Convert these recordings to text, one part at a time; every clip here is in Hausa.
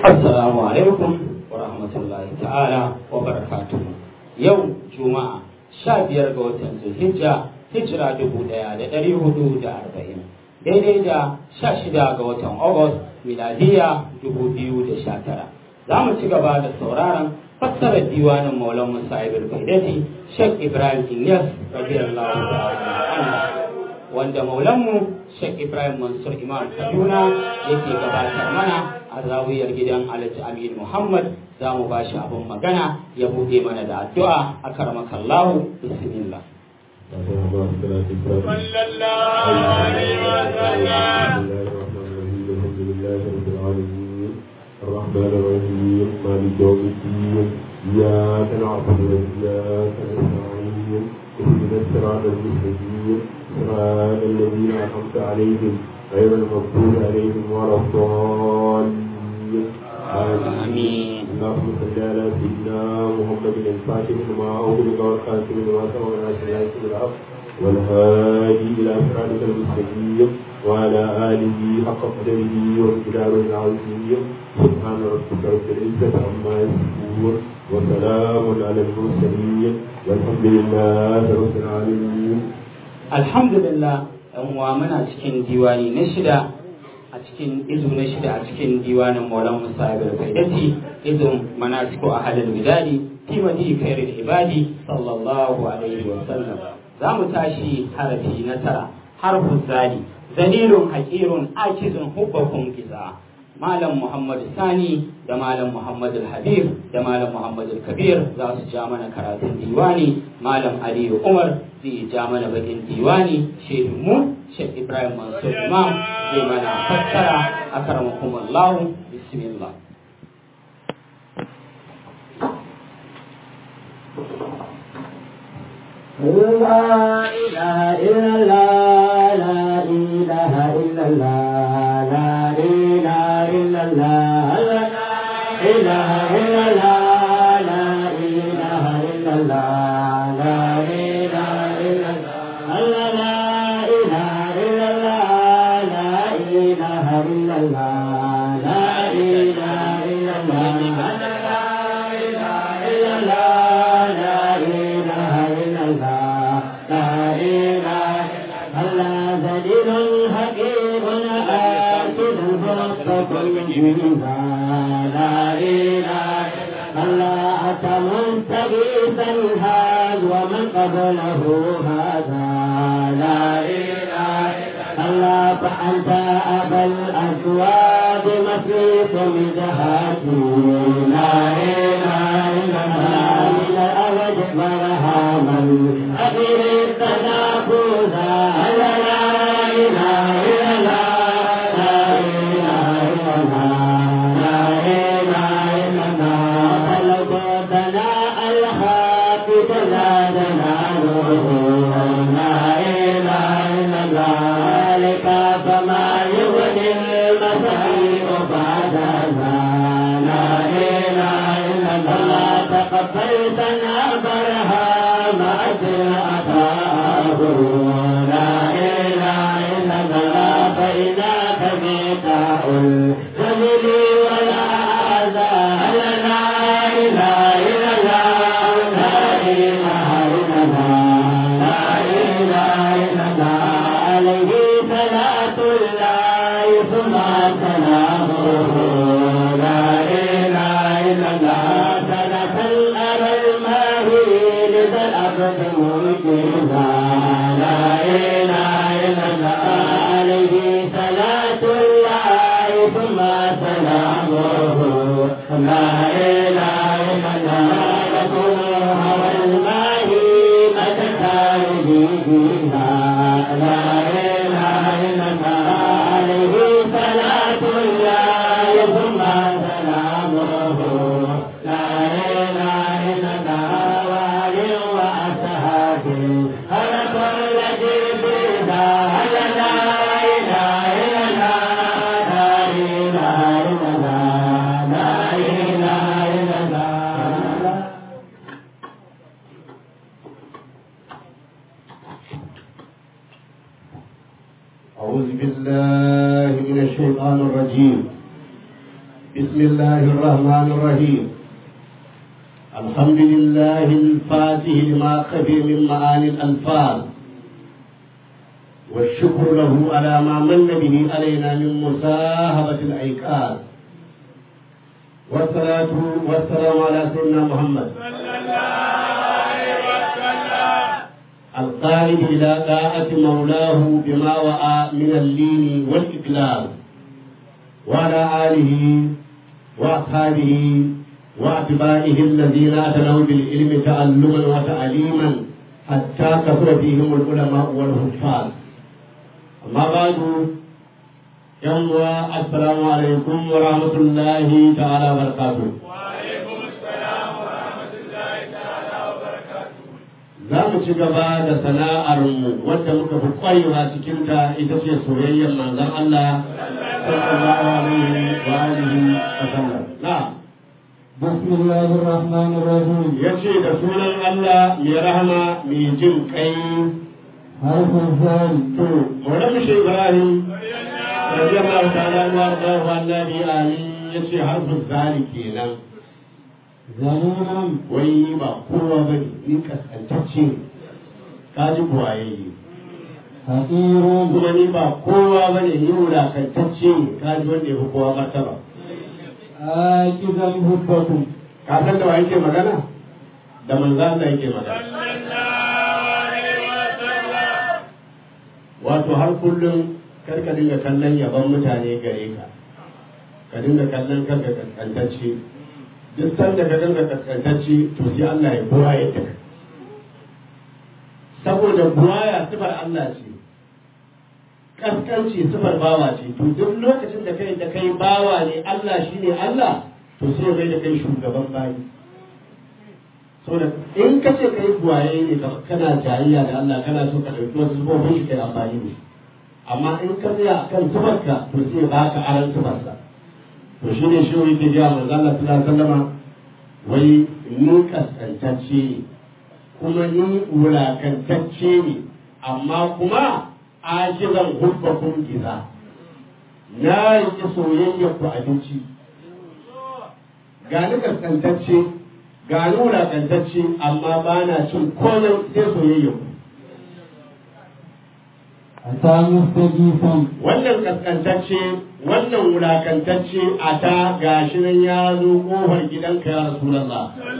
Assalamu alaikum wa rahmatullahi ta'ala wa barakatuhu. Yau Juma'a sha biyar ga watan Zulhijja hijira dubu ɗaya da ɗari hudu da arba'in. Daidai da sha shida ga watan Agust miladiya dubu biyu da sha tara. Za mu ci gaba da sauraron fassarar diwanin Maulan Musa Ibn Faidati Sheikh Ibrahim Inyas radiyallahu ta'ala anhu wanda Maulanmu Sheikh Ibrahim Mansur Imam Kaduna yake gabatar mana a zawiyar gidan Alhaji Amin Muhammad za mu ba shi abin magana ya buɗe mana da addu'a a karmakallahu bismillah. الرحمن الرحيم مالك يوم الدين إياك نعبد وإياك نستعين اهدنا الصراط المستقيم صراط الذين أنعمت عليهم غير المغضوب عليهم ولا الضالين آمين اللهم صل على سيدنا محمد الفاتح لما أغلق والخاتم لما سبق ناصر الحق بالحق والهادي إلى صراطك المستقيم وعلى آله حق قدره وامتداره العظيم سبحان ربك رب العزة عما يصفون وسلام على المرسلين والحمد لله رب العالمين Alhamdulillah ‘yan uwa muna cikin diwani na shida a cikin izu na shida a cikin diwanin Maulan Musa Ibn Faidati izun manasiku a halin bidadi fi madi khairul ibadi sallallahu alaihi wa sallam za mu tashi harafi na tara harfun zali zalilun haƙirun akizun hubbakum giza Malam Muhammad Sani da Malam Muhammad Habib da Malam Muhammad Kabir za su ja mana karatun diwani Malam Aliyu Umar zai ja mana bakin diwani Shehu mu Sheikh Ibrahim Mansur Imam zai mana fassara a karamakum Allah bismillah لا إله إلا الله لا إله إلا الله لا إله إلا الله لا إله إلا الله لا إله إلا الله لا إله إلا الله لا إله إلا الله لا إله إلا الله لا إله إلا الله لا إله إلا الله لا إله إلا الله لا إله الله ذليل حكيم آكل فوق كل لا إله الله أتى مستغيثا هذا ومن قبله هذا لا إله الله فأنت أبا الأسواد مسيط من جهاتي لا إله إلا الله من الأبد برهاما أخير التنافذ لا إله إلا الله لا إله إلا الله لا إله إلا الله خلقتنا الحافظ لا تناله لا إله إلا الله ذلك فما يغني المسيح بعد لا إله إلا الله تقبلتنا برهام أجر أتاه لا إله إلا الله فإنك ميتاء الجميل ولا أذى لا إله إلا الله لا إله إلا الله لا إله إلا الله عليه صلاة الله ثم سلامه لا إله إلا الله سلف الأرى الماهي لذا الأبد ممكنا لا إله إلا الله عليه صلاة الله ثم سلامه لا إله إلا الله رسول هوى الماهي متى خارجه لا إله إلا الله عليه صلاة الله ثم سلامه لا إله إلا الله وآله وأصحابه هل كل جبريل هل لا إله إلا الله لا إله إلا الله لا إله إلا الله أعوذ بالله من الشيطان الرجيم بسم الله الرحمن الرحيم الحمد لله الفاتح لما خفي من معاني الألفاظ والشكر له على ما من به علينا من مصاحبة العقال والصلاة والسلام على سيدنا محمد القائد إلى طاعة مولاه بما وعى من اللين والإقلال وعلى آله وأصحابه وأتباعه الذين أتنوا بالعلم تعلما وتعليما حتى كثر فيهم العلماء والحفاظ أما بعد يوم السلام عليكم ورحمة الله تعالى وبركاته za mu ci gaba da sana'armu wadda muka fi kwarewa cikinta ita ce soyayyar manzon Allah sallallahu alaihi wa alihi wa sallam na بسم الله الرحمن الرحيم yace da sunan Allah mai rahama mai jin kai حرف الزال to Maulana Shehu Ibrahim radiyallahu ta'ala wa radiyallahu annabi amin yace harfin zali kenan ذليل wai ba kowa bane ni kaskantacce ne kaji buwaye حقير kuma ni ba kowa bane ni wulakantacce ne kaji wanda ya fi kowa martaba آكذا حبكم ka san da wa yake magana da manzo Allah yake magana wato har kullum kar ka dinga kallon yaban mutane gare ka ka dinga kallon kanka kaskantacce duk sanda ka dinga kaskantacce to sai Allah ya buwa ya taka saboda buwaya sifar Allah ce kaskanci sifar bawa ce to duk lokacin da kai da kai bawa ne Allah shine Allah to sai mai da kai shugaban bayi saboda in ka ce kai buwaye ne ka- kana jayayya da Allah kana so ka ɗauki wasu sifofin shi kai amfani da shi amma in ka tsaya akan sifarka to sai ba ka aran sifarsa to shi ne shi yake gaya manzo Allah sallallahu alaihi wasallam wai ni kaskantacce ne kuma ni wulakantacce ne amma kuma ajizan hubbakum giza na yi soyayya ku abinci ga ni kaskantacce ga ni wulakantacce amma ba na cin komai sai soyayya ku أتى مستجيبا wannan kaskantacce wannan wulakantacce a ta gashi nan ya zo kofar gidanka ya rasulallah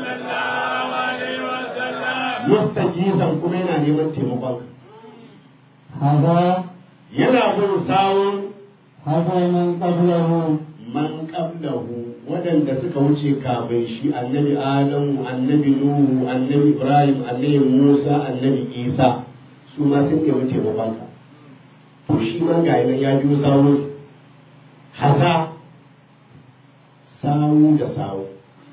mustajisan kuma yana neman taimakon هذا yana bin sawun هذا من قبله man qablahu waɗanda suka wuce kafin shi annabi adamu annabi nuhu annabi ibrahim annabi musa annabi isa su ma sun nemi taimakon ka to shi ma ga nan ya biyo sawun haza sawu da sawu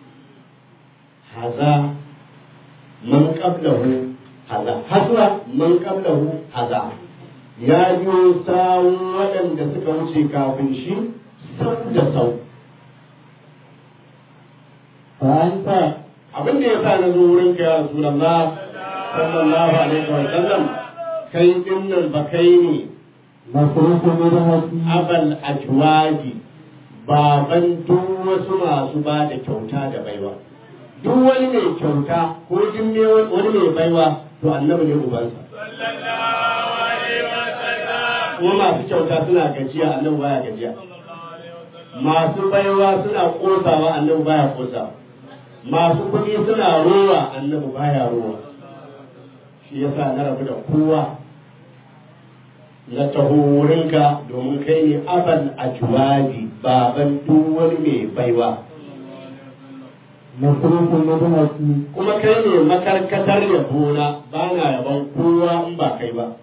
haza man qablahu haza hasra man qablahu haza ya biyo sawun waɗanda suka wuce kafin shi sau da sau فأنت abin da ya sa na zo wurin ka ya Rasulullah sallallahu alaihi wa sallam kai din nan ba kai ne مصروف مرهتي abal ajwaji baban duk wasu masu ba da kyauta da baiwa duk wani mai kyauta ko duk ne wani mai baiwa to annabi ne ubansa kuma masu kyauta suna gajiya annabi baya gajiya masu baiwa suna kosawa annabi baya kosawa masu kuɗi suna rowa annabi baya rowa shi yasa na rabu da kowa na taho wurinka domin kai ne abal ajwaji baban duk wani mai baiwa مصروف مرهتي kuma kai ne makarkatar yabona ba na yaban kowa in ba kai ba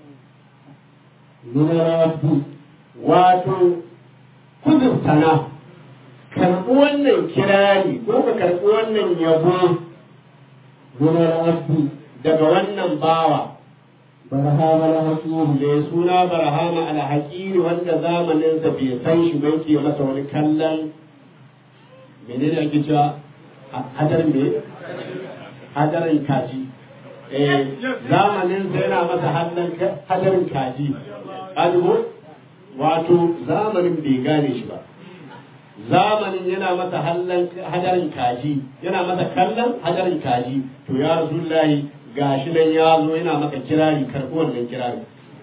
من العبد wato kudin sana karɓi wannan kirari ko ka karɓi wannan yabo من العبد daga wannan bawa برهام الحكيم mai suna barhama alhaƙiri wanda zamaninsa bai san shi ba yake masa wani kallon menene ake cewa hadarin me hadarin kaji eh zamaninsa yana masa hannun hadarin kaji kaji ko wato zamanin bai gane shi ba zamanin yana masa hallan hadarin kaji yana masa kallon hadarin kaji to ya rasulullahi gashi nan ya zo yana maka kirari karɓi wannan kirari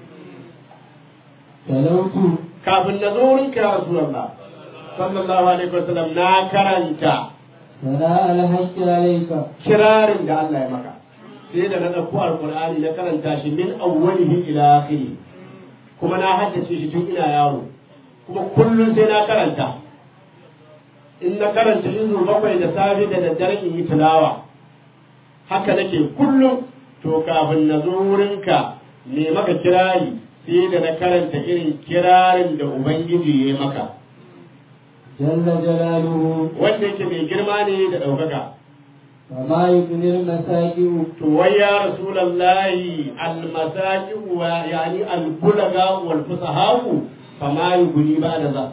talautu kafin na zo wurin ka ya rasulullah sallallahu alaihi wasallam na karanta sana alhaqqi alayka kirarin da Allah ya maka sai da na ɗauko alƙur'ani na karanta shi min awwalihi ila akhiri kuma na haddace shi tun ina yaro kuma kullum sai na karanta in na karanta izu bakwai da safe da daddare in yi tilawa haka nake kullum to kafin na zo wurinka me maka kirari sai da na karanta irin kirarin da ubangiji ya yi maka jalla jalaluhu wanda yake mai girma ne da ɗaukaka فما يغني المساجد to wai ya rasulallahi almasaki wa yani albulaga wal fusahaku fama yuguni ba da za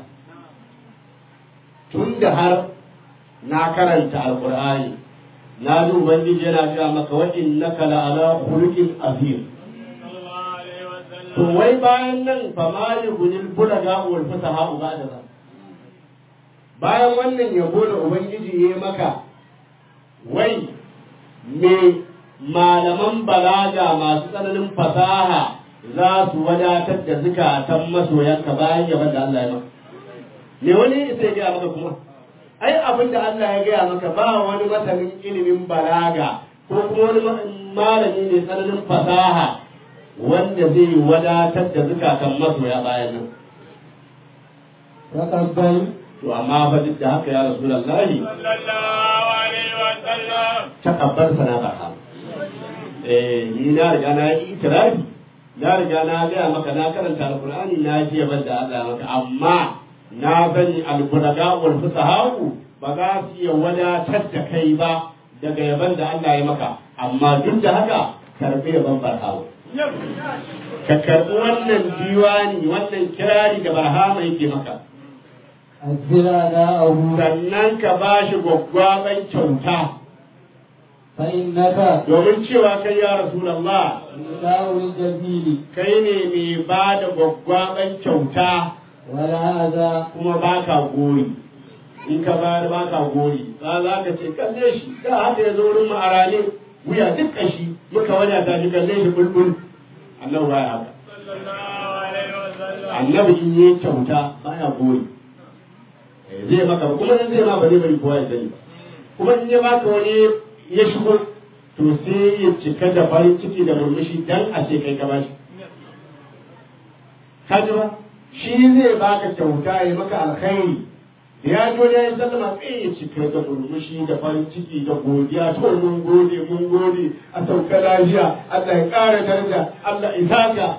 tun da har na karanta alqur'ani na ji ubangiji yana cewa maka wa innaka la ala khuluqin azim to wai bayan nan fama yuguni albulaga wal fusahaku ba da za bayan wannan yabo da ubangiji ya yi maka wai me malaman balaga masu tsananin fasaha za su wadatar da zukatan masoyanka bayan yaban da Allah ya maka me wani isa ya gaya maka kuma ai abin da Allah ya gaya maka ba wani masanin ilimin balaga ko kuma wani malami mai tsananin fasaha wanda zai wadatar da zukatan masoya bayan nan تقبل to amma fa duk da haka ya rasulullahi takabbar sana ba eh ni na riga na yi itirafi na riga na gaya maka na karanta alqur'ani na ji yaban da Allah maka amma na sani albulaga wal fusahaku ba za su iya wadatar da kai ba daga yaban da Allah ya maka amma duk da haka karbi yaban barhamu ka karbi wannan diwani wannan kirari da barhama yake maka الزرع داءه sannan ka ba shi gwaggwaban kyauta فإنك domin cewa kai ya rasulallah داء الجميل kai ne mai ba da gwaggwaban kyauta ولا هذا kuma ba ka gori in ka bayar ba ka gori ba za ka ce kalle shi da haka ya zo wurin ma'arane wuya duk kashi muka wadata shi kalle shi bulbul annabi baya haka annabi in yi kyauta baya gori Eh, zai maka kuma in zai ma ba zai bari kowa ya sani ba kuma in ya baka wani ya shigo to sai ya cika da farin ciki da murmushi dan a ce kai ka bashi ka ji ba shi zai baka kyauta ya maka alkhairi da ya zo ya yi sallama sai ya cika da murmushi da farin ciki da godiya to mun gode mun gode a sauka lafiya Allah ya ƙara daraja Allah ya saka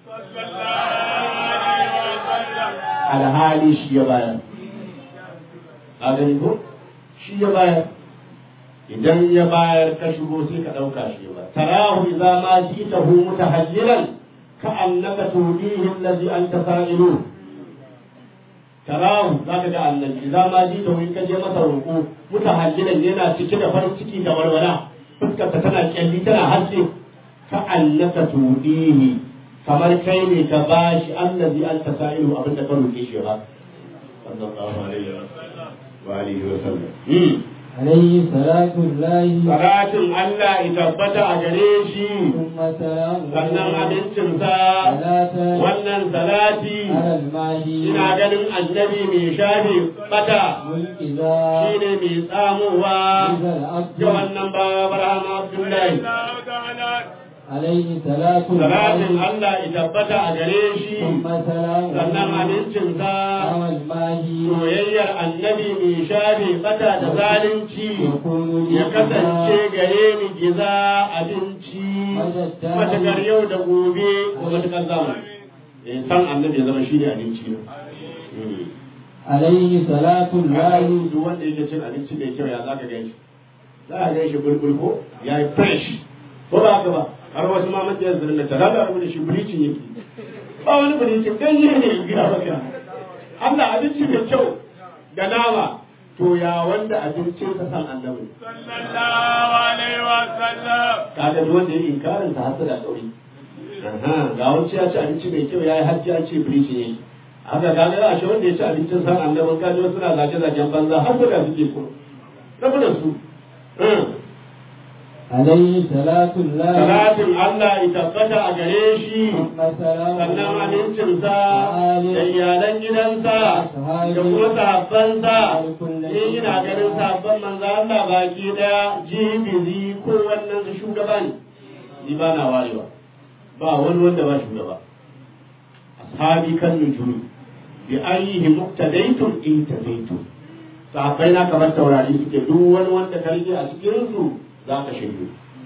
alhali shi ya bayar a gani ko shi ya bayar idan ya bayar ka shigo sai ka ɗauka shi ba tarahu idza ma jitahu mutahayyilan ka annaka tudihi allazi anta sa'ilu tarahu zaka ga annabi idza ma jitahu in ka je masa roƙo mutahayyilan yana cike da farin ciki da walwala fuskar ta tana kyalli tana haske ka annaka tudihi kamar kai ne ka bashi allazi anta sa'ilu abinda ka roƙe shi ba sallallahu alaihi wa alihi wa sallam عليه صلاة الله Salatin Allah ya tabbata a gare shi, ثم سلام sannan abincinsa, صلاة wannan salati, على الماهي ina ganin annabi mai shafi bata, والإذا shi ne mai tsamowa إذا العبد ga wannan bawa Barhama Abdullahi. عليه صلاة Salatin الله Allah ya tabbata a gare shi, ثم سلام sannan abincinsa, على الماهي soyayyar annabi mai shafi bata da zalunci. يكون لي ya kasance gare ni giza abinci matakar yau da gobe da matakar zamu eh san annabi ya zama shi ne abinci ne عليه صلاة الله duk wanda yake cin abinci mai kyau ya zaka gan shi za a gan shi bulbul ko ya yi fresh ko ba haka ba har wasu ma mace su rinda tara da rubuta shi bleaching yake ba wani bleaching ganye ne ya gina maka Allah abinci mai kyau da nama to ya wanda abincin sa san annabi sallallahu alaihi wa sallam kaga duk wanda ya inkarin ta hasa da kauri ga wani ya ci abinci mai kyau ya yi hajji ya ce biriji ne haka kaga a shi wanda ya ci abincin san annabin kaji wasu na zage zagen banza har da suke ko rabu da su عليه صلاة الله salatin Allah ya tabbata a gare shi ثم سلام sannan amincinsa da iyalan gidansa da kuma sahabbansa in ina ganin sahabban manzo Allah baki daya jibizi ko wannan su shugaban ni ba na warewa ba wani wanda ba shugaba ashabi kan nujumi bi ayyihi muqtadaytum in tadaytum sahabbai na kamar taurari suke duk wani wanda ka rike a cikin su za ka shirye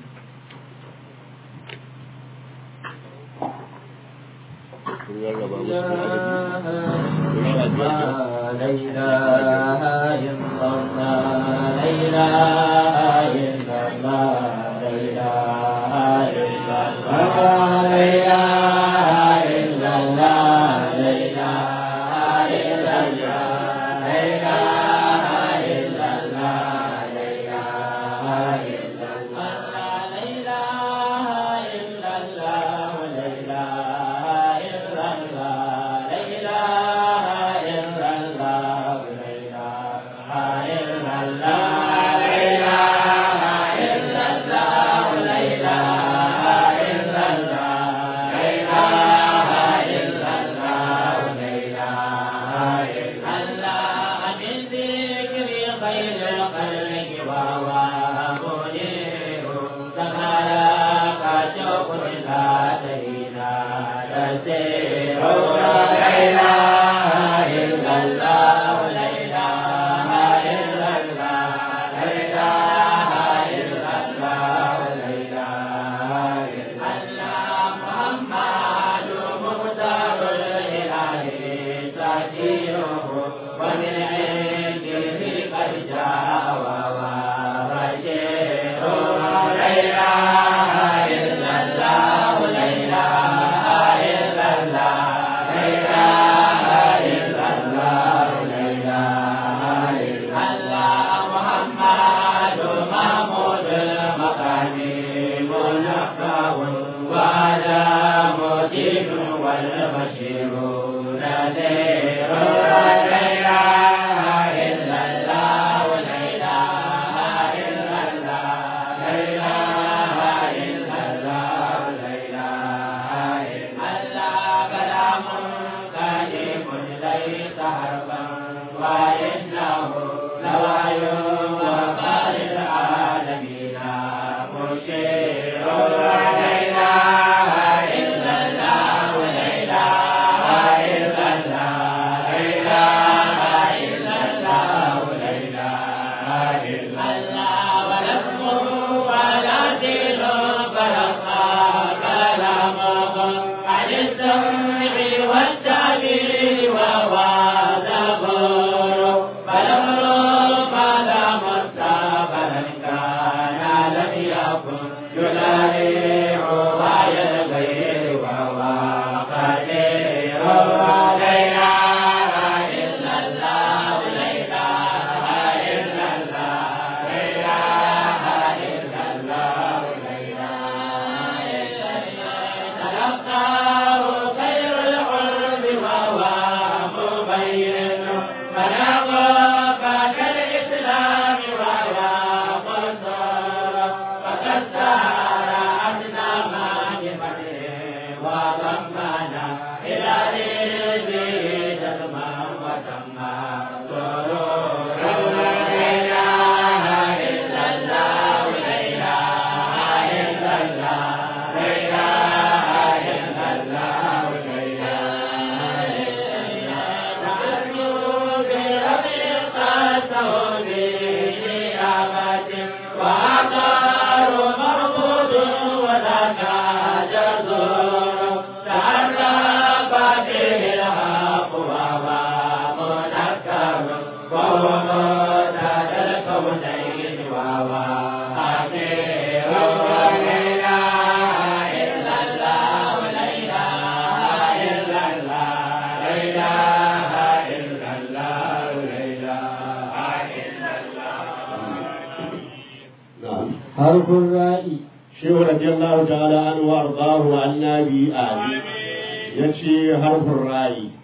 حرف الراء shehu radiyallahu ta'ala an wa ardahu annabi ali yace harfin rayi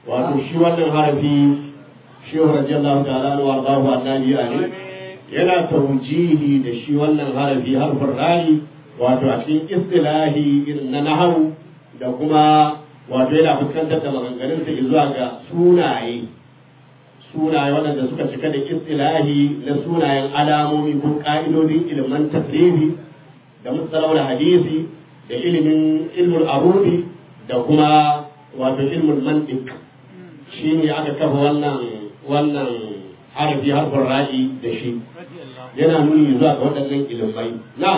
wato shi wannan harafi shehu radiyallahu ta'ala wa ardahu annabi ali yana taujihi da shi wannan harafi harfin rani wato a cikin istilahi irin na nahawu da kuma wato yana fuskantar da maganganun sa zuwa ga sunaye sunaye waɗanda suka cika da istilahi na sunayen alamomi ko ƙa'idodin ilimin tasrifi da musalawar hadisi da ilimin ilmul arudi da kuma wato ilmul mantiq shi ne aka kafa wannan wannan harafi harfin ra'i da shi yana nuni zuwa ga waɗannan ilimai na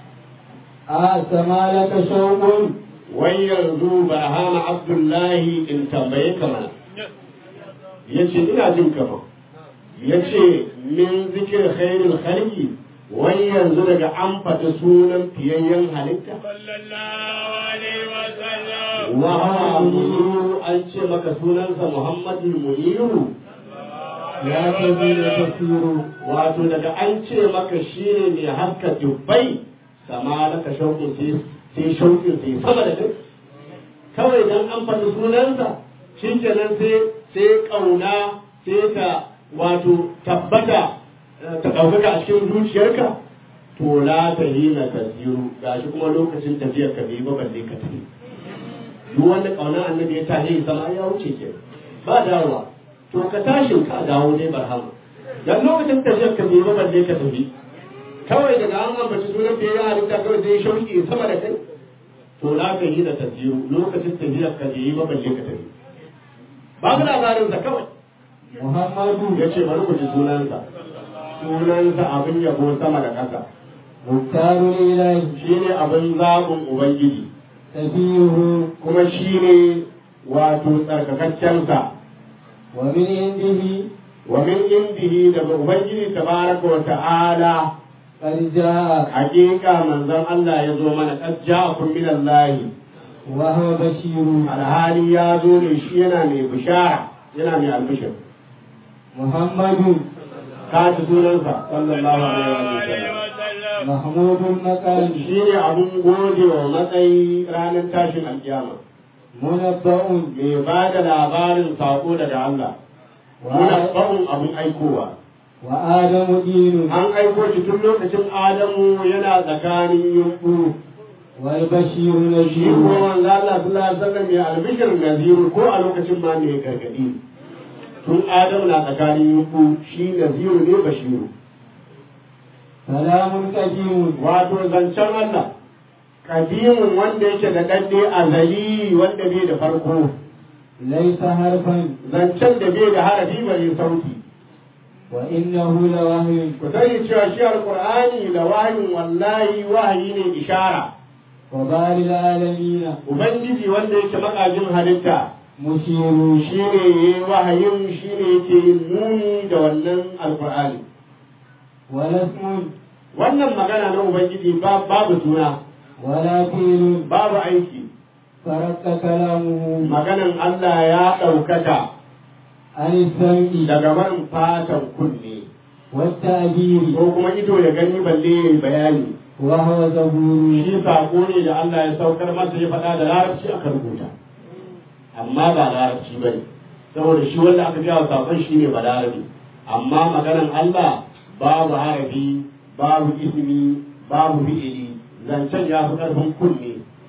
أسمى لك شوق wai yanzu barhama abdullahi in tambaye ka mana ya ce ina jin kama ya ce min zikir khairul khalqi wai yanzu daga an faɗi sunan fiyayyen halitta sallallahu alaihi wa sallam wa hawa muniru an ce maka sunansa muhammadul muniru يا كبير تسير wato daga an ce maka shi ne mai haska dubbai sama da ka shauƙin sai sai shauƙin sai sama da kai kawai dan an faɗi sunansa shi kenan sai sai ƙauna sai ta wato tabbata eh, ta ɗaukaka a cikin zuciyarka to la ta yi na tasiru gashi kuma lokacin tafiyar ka bai ba balle ka tafi duk wanda ƙauna annabi ya tashi sama ya wuce ke ba dawowa to ka tashin ka dawo dai barhama dan lokacin tafiyar ka bai ba balle ka tafi kawai daga an ambaci sunan fiye da halitta kawai sai shauki sama da kai to na ka yi da tafiyo lokacin tafiyar ka bai ba balle ka tafi ba mu labarin sa kawai محمد ya ce bari ku ji sunansa sunansa abin yabo sama da ƙasa مختار الإله shi ne abin zaɓin ubangiji سفيه kuma shi ne wato tsarkakaccensa ومن عنده wa min indihi daga ubangiji tabaraka wa ta'ala قد جاء hakika manzon Allah ya zo mana qad ja'akum min Allah وهو بشير alhali ya zo ne shi yana mai bishara yana mai albishir محمد ka ji sunansa sallallahu alaihi wa alaihi sallam wa sallam محمود المكان shi ne abun gode wa matsayi ranar tashin alkiyama منبأ mai ba da labarin saƙo daga Allah muna ba'un abun aikowa وآدم دين an aiko shi tun lokacin Adamu yana tsakanin yunƙu والبشير shi نذير ko manzo Allah sallallahu alaihi wasallam ya albishir naziru ko a lokacin ma ne gargadi tun Adamu na tsakanin yunƙu shi naziru ne bashiru سلام قديم wato zancen Allah kadimin wanda yake da ɗanɗe azali wanda bai da farko ليس حرفا zancen da bai da harafi bane sauti وإنه لوحي ku sani cewa shi alqur'ani da wahayin wallahi wahayi ne ishara وبار العالمين ubangiji wanda yake makajin halitta مشير shi ne yi wahayin shi ne yake yin nuni da wannan alqur'ani ولا اسم wannan magana na ubangiji ba- babu suna ولا فيل babu aiki فرق كلامه maganan Allah ya ɗaukaka عن السمع daga man fatan kunne والتعبير ko kuma ido ya gani balle ya yi bayani وهو زبور shi sako ne da Allah ya saukar masa ya faɗa da larabci aka rubuta amma ba larabci ba ne saboda shi wanda aka gaya wa sakon shi ne ba larabi amma maganan Allah babu harafi babu ismi babu fi'ili zancen ya fi ƙarfin kunne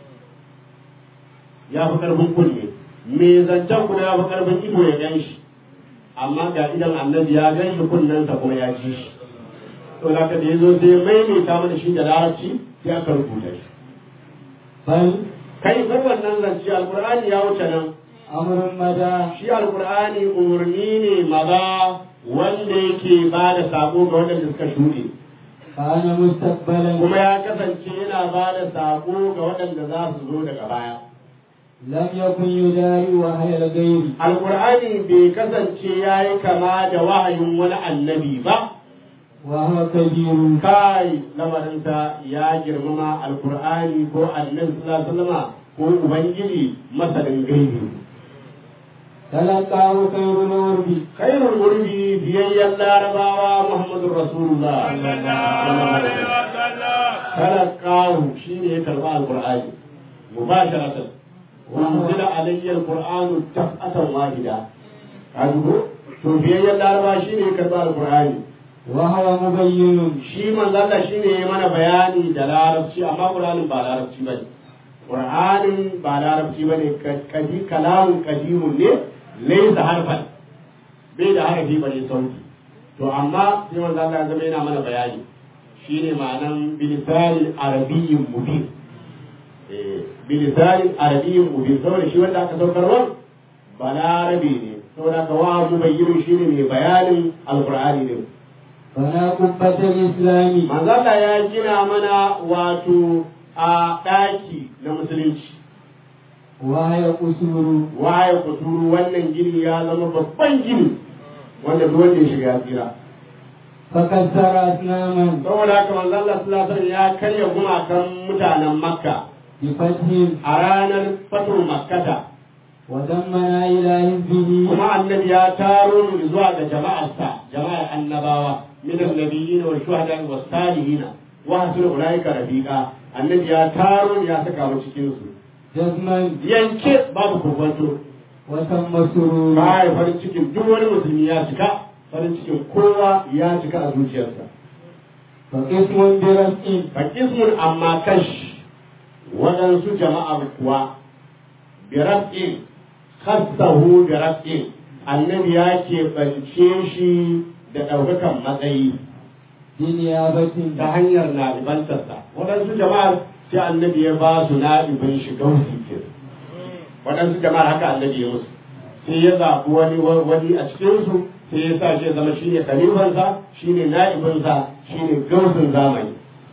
ya fi ƙarfin kunne me zancen kuma ya fi ƙarfin ido ya gan shi amma ga idan annabi ya gan shi kunnensa kuma ya ji shi to da ka da ya zo sai ya maimaita mana shi da larabci sai aka rubuta shi بل kai bar wannan zance alqur'ani ya wuce nan أمر مدى shi alqur'ani umarni ne maza wanda yake ba da sako ga waɗanda suka shuɗe كان مستقبلا kuma ya kasance yana ba da sako ga waɗanda za su zo daga baya لم يكن يداري وهي الغير alqur'ani bai kasance ya yi kama da wahayin wani annabi ba وهو كبير kai lamarinsa ya girmama alqur'ani ko annabi sallallahu alaihi wasallama ko ubangiji masanin gaibi تلقاه خير العرب khairul urbi biyayyan larabawa muhammadur rasulullah sallallahu alaihi wa sallam talaqahu shine ya karba alqur'ani mubasharatan وأنزل علي القرآن دفعة واحدة أدعو to biyayyen laraba shi ne karɓar alƙur'ani وهو مبين shi manzalla shi ne mana bayani da larabci amma ƙur'anin ba larabci ba ne ƙur'anin ba larabci ba ne kadi kalamun kadimun ne laisa harfan bai da harafi ba ne sauti to amma sai manzalla ya zama yana mana bayani shi ne ma'anan bilisanin arabiyyin mubin bilisanin arabiyyin mubin saboda shi wanda aka saukarwa ba larabe ne saboda ka wa mubayyin shi ne mai bayanin alƙur'ani ne فلا قبة الإسلام manzala ya gina mana wato a ɗaki na musulunci وهي قصور waye kuturu wannan gini ya zama babban gini wanda duk wanda ya shiga ya tsira فكسر أصناما saboda haka manzala sallallahu ya karya gumakan mutanen makka بفتح a ranar fatu makkata ودمنا إلى حزبه kuma annabi ya taro mu zuwa ga jama'arsa jama'ar annabawa min annabiyyin wal shuhada was salihin wa hasul ulaika rafiqa annabi ya taro mu ya saka mu cikin su جزما yanke babu kokonto وتم سرور baya farin cikin duk wani musulmi ya cika farin cikin kowa ya cika a zuciyarsa فقسم برفع fakismun amma kash waɗansu jama'ar kuwa biraf'in khassahu biraf'in annabi ya keɓance shi da ɗaukakan matsayi بنيابة ta hanyar na'ibantarsa waɗansu jama'ar sai annabi ya ba su na'ibin shi gausi ke waɗansu jama'ar haka annabi ya musu sai ya zaɓi wani wani a cikinsu sai ya sa shi ya zama shine khalifansa shine na'ibinsa shine gausin zamani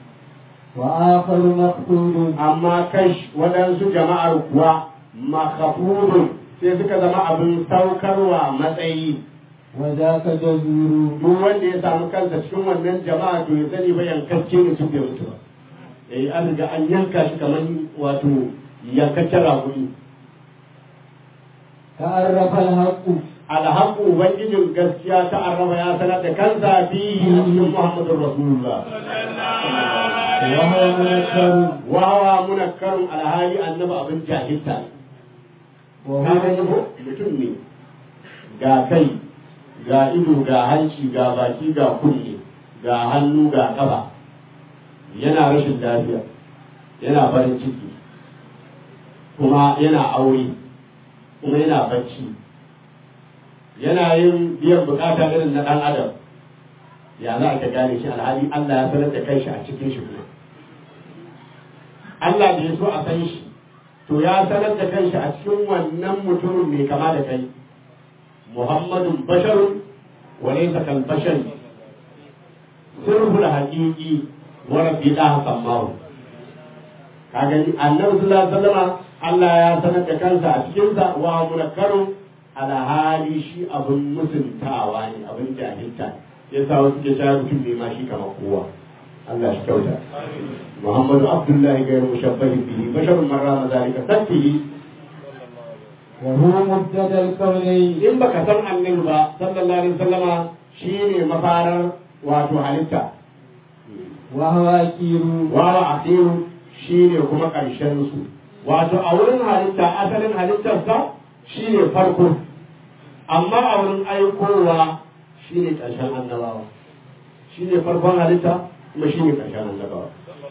وآخر مقصود amma kai waɗansu jama'ar kuwa makafurun sai suka zama abin saukarwa matsayi وذاك جزور duk wanda ya samu kansa cikin wannan jama'a to ya sani ba yankakke ne su bai mutu ba eh an riga an yanka shi kamar wato yankakken raƙumi تعرف الحق alhaƙu ubangijin gaskiya ta arraba ya sanar da kansa fihi a cikin muhammadun rasulullah وهو منكر wawa munakkarun alhali annabi abin jahilta ne وهو ka gani ko mutum ne ga kai ga ido ga hanci ga baki ga kunne ga hannu ga ƙafa yana rashin lafiya yana farin ciki kuma yana aure kuma yana bacci yana yin biyan bukata irin na ɗan adam ya za ka gane shi alhali Allah ya sanar da kanshi a cikin shi kuma Allah da ya so a san shi to ya sanar da kanshi a cikin wannan mutumin mai kama da kai Muhammadun basharun wa laysa kal bashar sirrul haqiqi wa rabbi da sammahu ka gani annabi sallallahu alaihi wasallam Allah ya sanar da kansa a cikin sa wa munakkaru ala hali shi abun musuntawa ne abun jahilta yasa wasu ke cewa mutum ne ma shi kamar kowa Allah shi kyauta محمد عبد الله غير مشبه به بشر من رام ذلك تكفيه وهو مبتدا الكونين in baka san annabi ba sallallahu alaihi wasallama shine mafarar wato halitta وهو أكير wawa akhiru shine kuma karshen su wato a wurin halitta asalin halittarsa shine farko amma a wurin aikowa shine karshen annabawa shine farkon halitta kuma shine karshen annabawa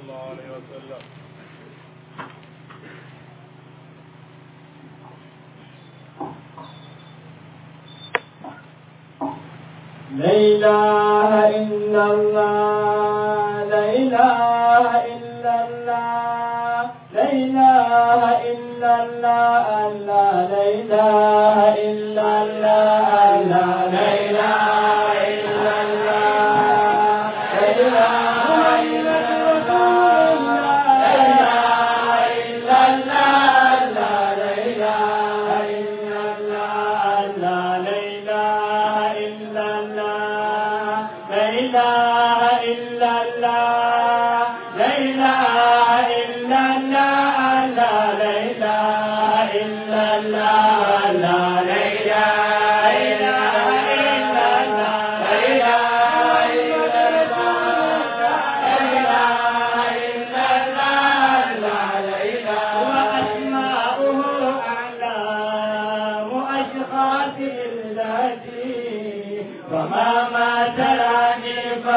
لا إله إلا الله لا إله إلا الله لا إله إلا الله الله لا إله إلا الله الله لا إله إلا الله لا إله إلا الله لا إله إلا الله الله لا إله إلا الله الله لا إله إلا الله لا إله إلا الله لا إله إلا الله الله لا إله إلا الله الله لا إله إلا الله لا إله إلا الله لا إله إلا الله الله لا إله وأسماؤه فما ما تراني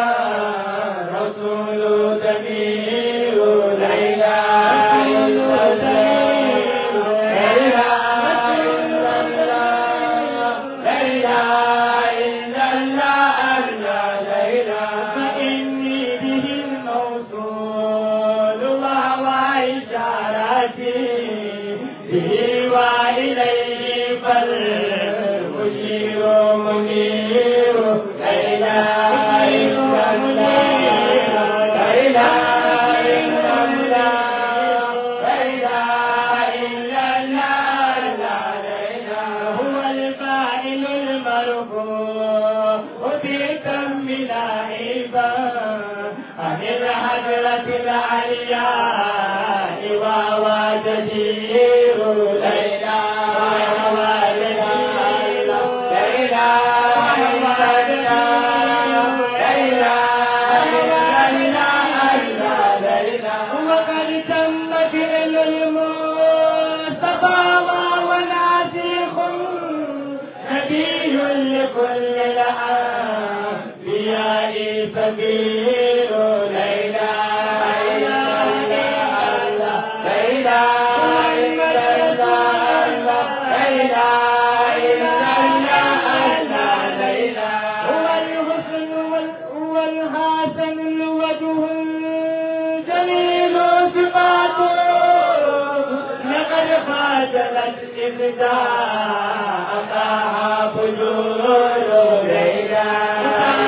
فرسول ضمير لا إله إلا الله لا إله إلا الله لا إله إلا الله لا إله فإني به الموصول وهو إشارتي به وإليه فالمشير منير لا إله إلا الله لا إله إلا الله لا إله إلا الله لا إله هو الفاعل المرفوع وفيكم من عيبا عن الحجرة العلياء وهو جدير لا إله إلا الله لا إله إلا الله لا إله إلا الله لا إله وقد تم فعل المصطفى وهو ناسخ نبي لكل الأنبياء سبيل لا إله إلا الله لا إله إلا الله لا إله إلا الله لا إله هو الحسن هو الحسن الوجه الجميل صفاته لقد خاتمت إبداء أتاها فجور لا إله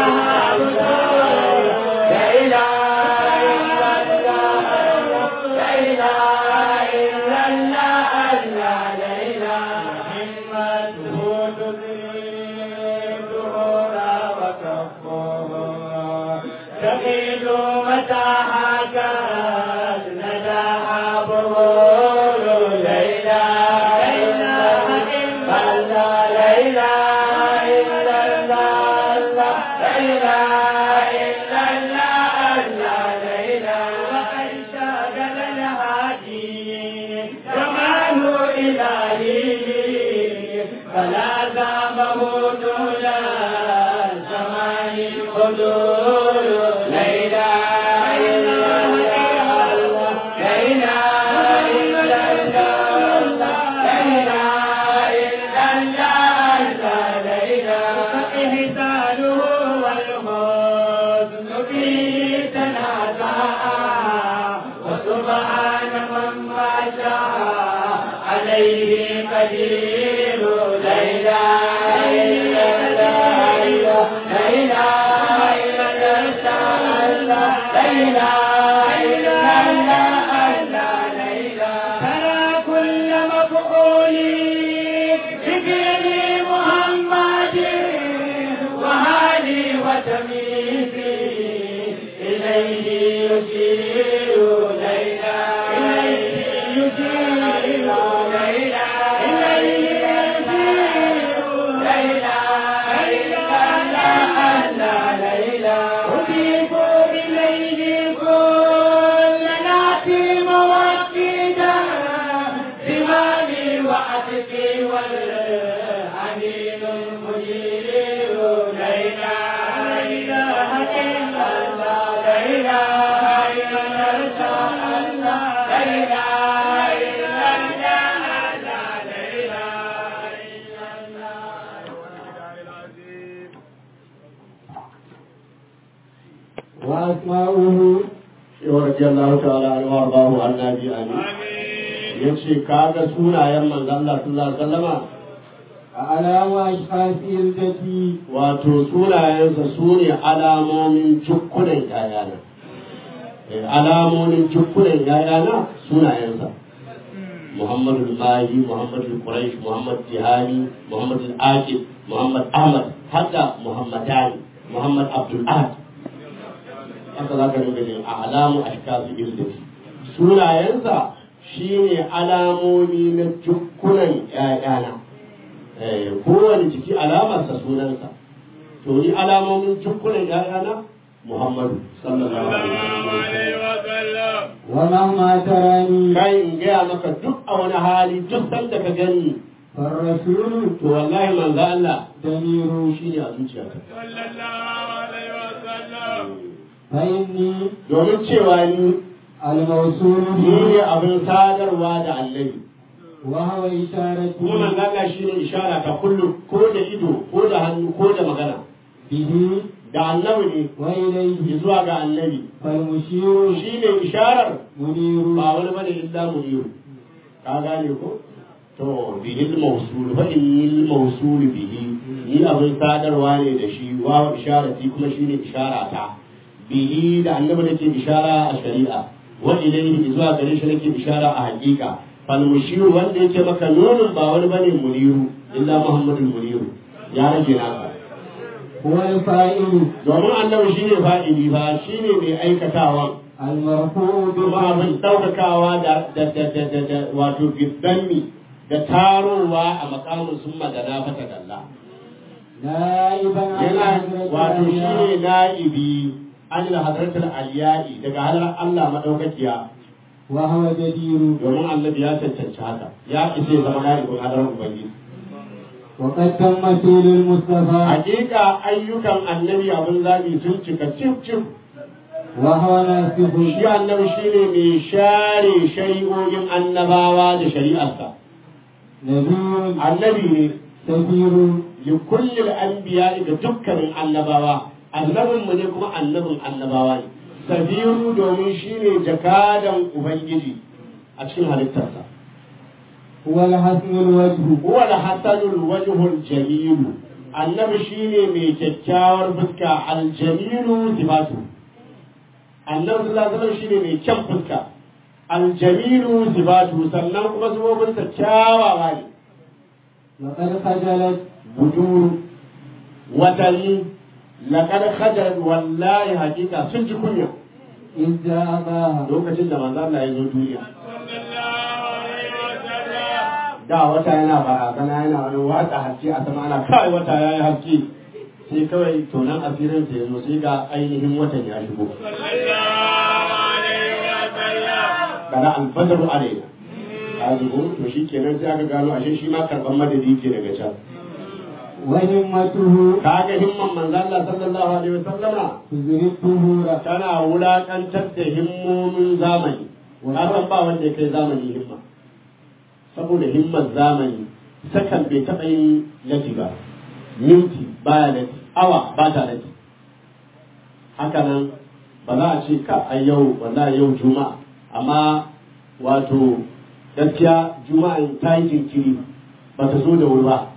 لا إله إلا الله لا إله إلا الله لا إله همته تدريد ظهورا وكفه تقيد متى حكت نداها بغور لا إله إلا الله لا إله إلا الله لا إله إلا الله لا إله وقد شاغل الهادي زمان إلهي فلا زامه طول زمان الحضور لا إله إلا الله لا إله إلا الله لا إله إلا الله لا إله فإحسانه والحسن فيه تنازعا وسبحان من ما شاء عليه قدير لا إله إلا الله لا إله إلا الله لا إله إلا الله لا إله ترى كل مفعول بفعل محمد وهالي وتمييزي إليه يشير لا إله إليه يشير لا إله إليه يشير لا إله إلا الله لا إله أضيف إليه كل ناتي موكدا زمامي وعتقي والحنين المجير لا إله إله إلا الله لا إله إلا الله لا إله إلا الله لا إله إلا الله وأسماؤه ورضي الله تعالى عنه وارضاه عن النبي آمين yace kaga sunayen manzon Allah sallallahu alaihi wasallama أعلام أشخاص التي wato sunayensa su ne alamomin jukkunan yayana Eh, alamomin jukkunan yayana sunayensa Muhammadu Mahi, Muhammadu Quraish, Muhammad Jihani, Muhammad Aqib, Muhammad Ahmad, haka Muhammadani, Muhammad Abdul Ahad. Haka za ka rinka jin alamu a shikasu izdati. Sunayensa shi ne alamomi na jukkunan ‘ya'yana. Eh, Kowane jiki alamarsa sunansa. To ni alamomin jukkunan ‘ya'yana Muhammadu sallallahu alaihi wasallam. ومهما تراني kai in gaya maka duk a wani hali duk sanda ka gani فالرسول to wallahi manzo Allah ضمير shine a zuciyata صلى الله عليه وسلم فإني domin cewa ni الموصول ni ne به abin sadarwa da annabi وهو إشارة kuma manzo Allah shine ishara ta kullu ko da ido ko da hannu ko da magana به da annabi وإليه ne zuwa ga annabi فالمشير shine isharar منير ba wani bane illa muniru ka gane ko to bihil mawsul fa innil mawsul bihi ni abin sadarwa ne da shi wa isharati kuma shine ishara ta bihi da annabi nake ishara a shari'a wa ilayhi zuwa gare shi nake ishara a hakika fal mushiru wanda yake maka nunun ba wani bane muniru illa muhammadul muniru ya rage naka هو الفاعل domin annabi shine fa'ili ba shine mai aikatawan المرفوع kuma abin ɗaukakawa da da da da da da wato giddanmi da tarowa a makamin sun magana fata dalla نائبا عن yana حضرة wato shi الأنبياء ne na'ibi an da hadratul aliyai daga halar Allah madaukakiya وهو جدير domin annabi ya cancanci haka ya isa ya zama na'ibin hadarar ubangiji وقد تم سير المصطفى hakika ayyukan annabi abin zabi sun cika cif cif وهو ناسخ shi annabi shine mai share shari'o'in annabawa da shari'arsa نبي annabi ne سفير لكل الأنبياء ga dukkanin annabawa annabin mu ne kuma annabin annabawa ne sabiru domin shine jakadan ubangiji a cikin halittarsa هو الحسن الوجه huwa al-hasanul wajhul jamil annabi shine mai kyakkyawar fuska al-jamilu sifatu annabi sallallahu alaihi wasallam shine mai kyan fuska al-jamilu sifatu sannan kuma zuwobinsa kyawawa ne لقد خجلت buduru watanni laƙar hajar wallahi hakika sun ji kunya إذ جاء أباها lokacin da manzo Allah ya zo duniya صلى الله عليه وسلم da wata yana barazana yana wani watsa haske a sama ana kai wata yayi haske sai kawai tonan asirin sa yazo sai ga ainihin watan ya shigo صلى الله عليه وسلم kana alfajru alaina ka zubo to shikenan sai aka gano ashe shi ma karban madadi ke daga can وهمته kaga himman manzo Allah sallallahu alaihi wasallama تزري الظهور tana wulakantar da himmomin zamani ka san ba wanda ya kai zamani himma saboda himmar zamani sakan bai taɓa yin lati ba minti baya lati awa ba ta lati haka nan ba za a ce ka a yau wallahi yau juma'a amma wato gaskiya juma'a ta yi jinkiri ba ta zo da wuri ba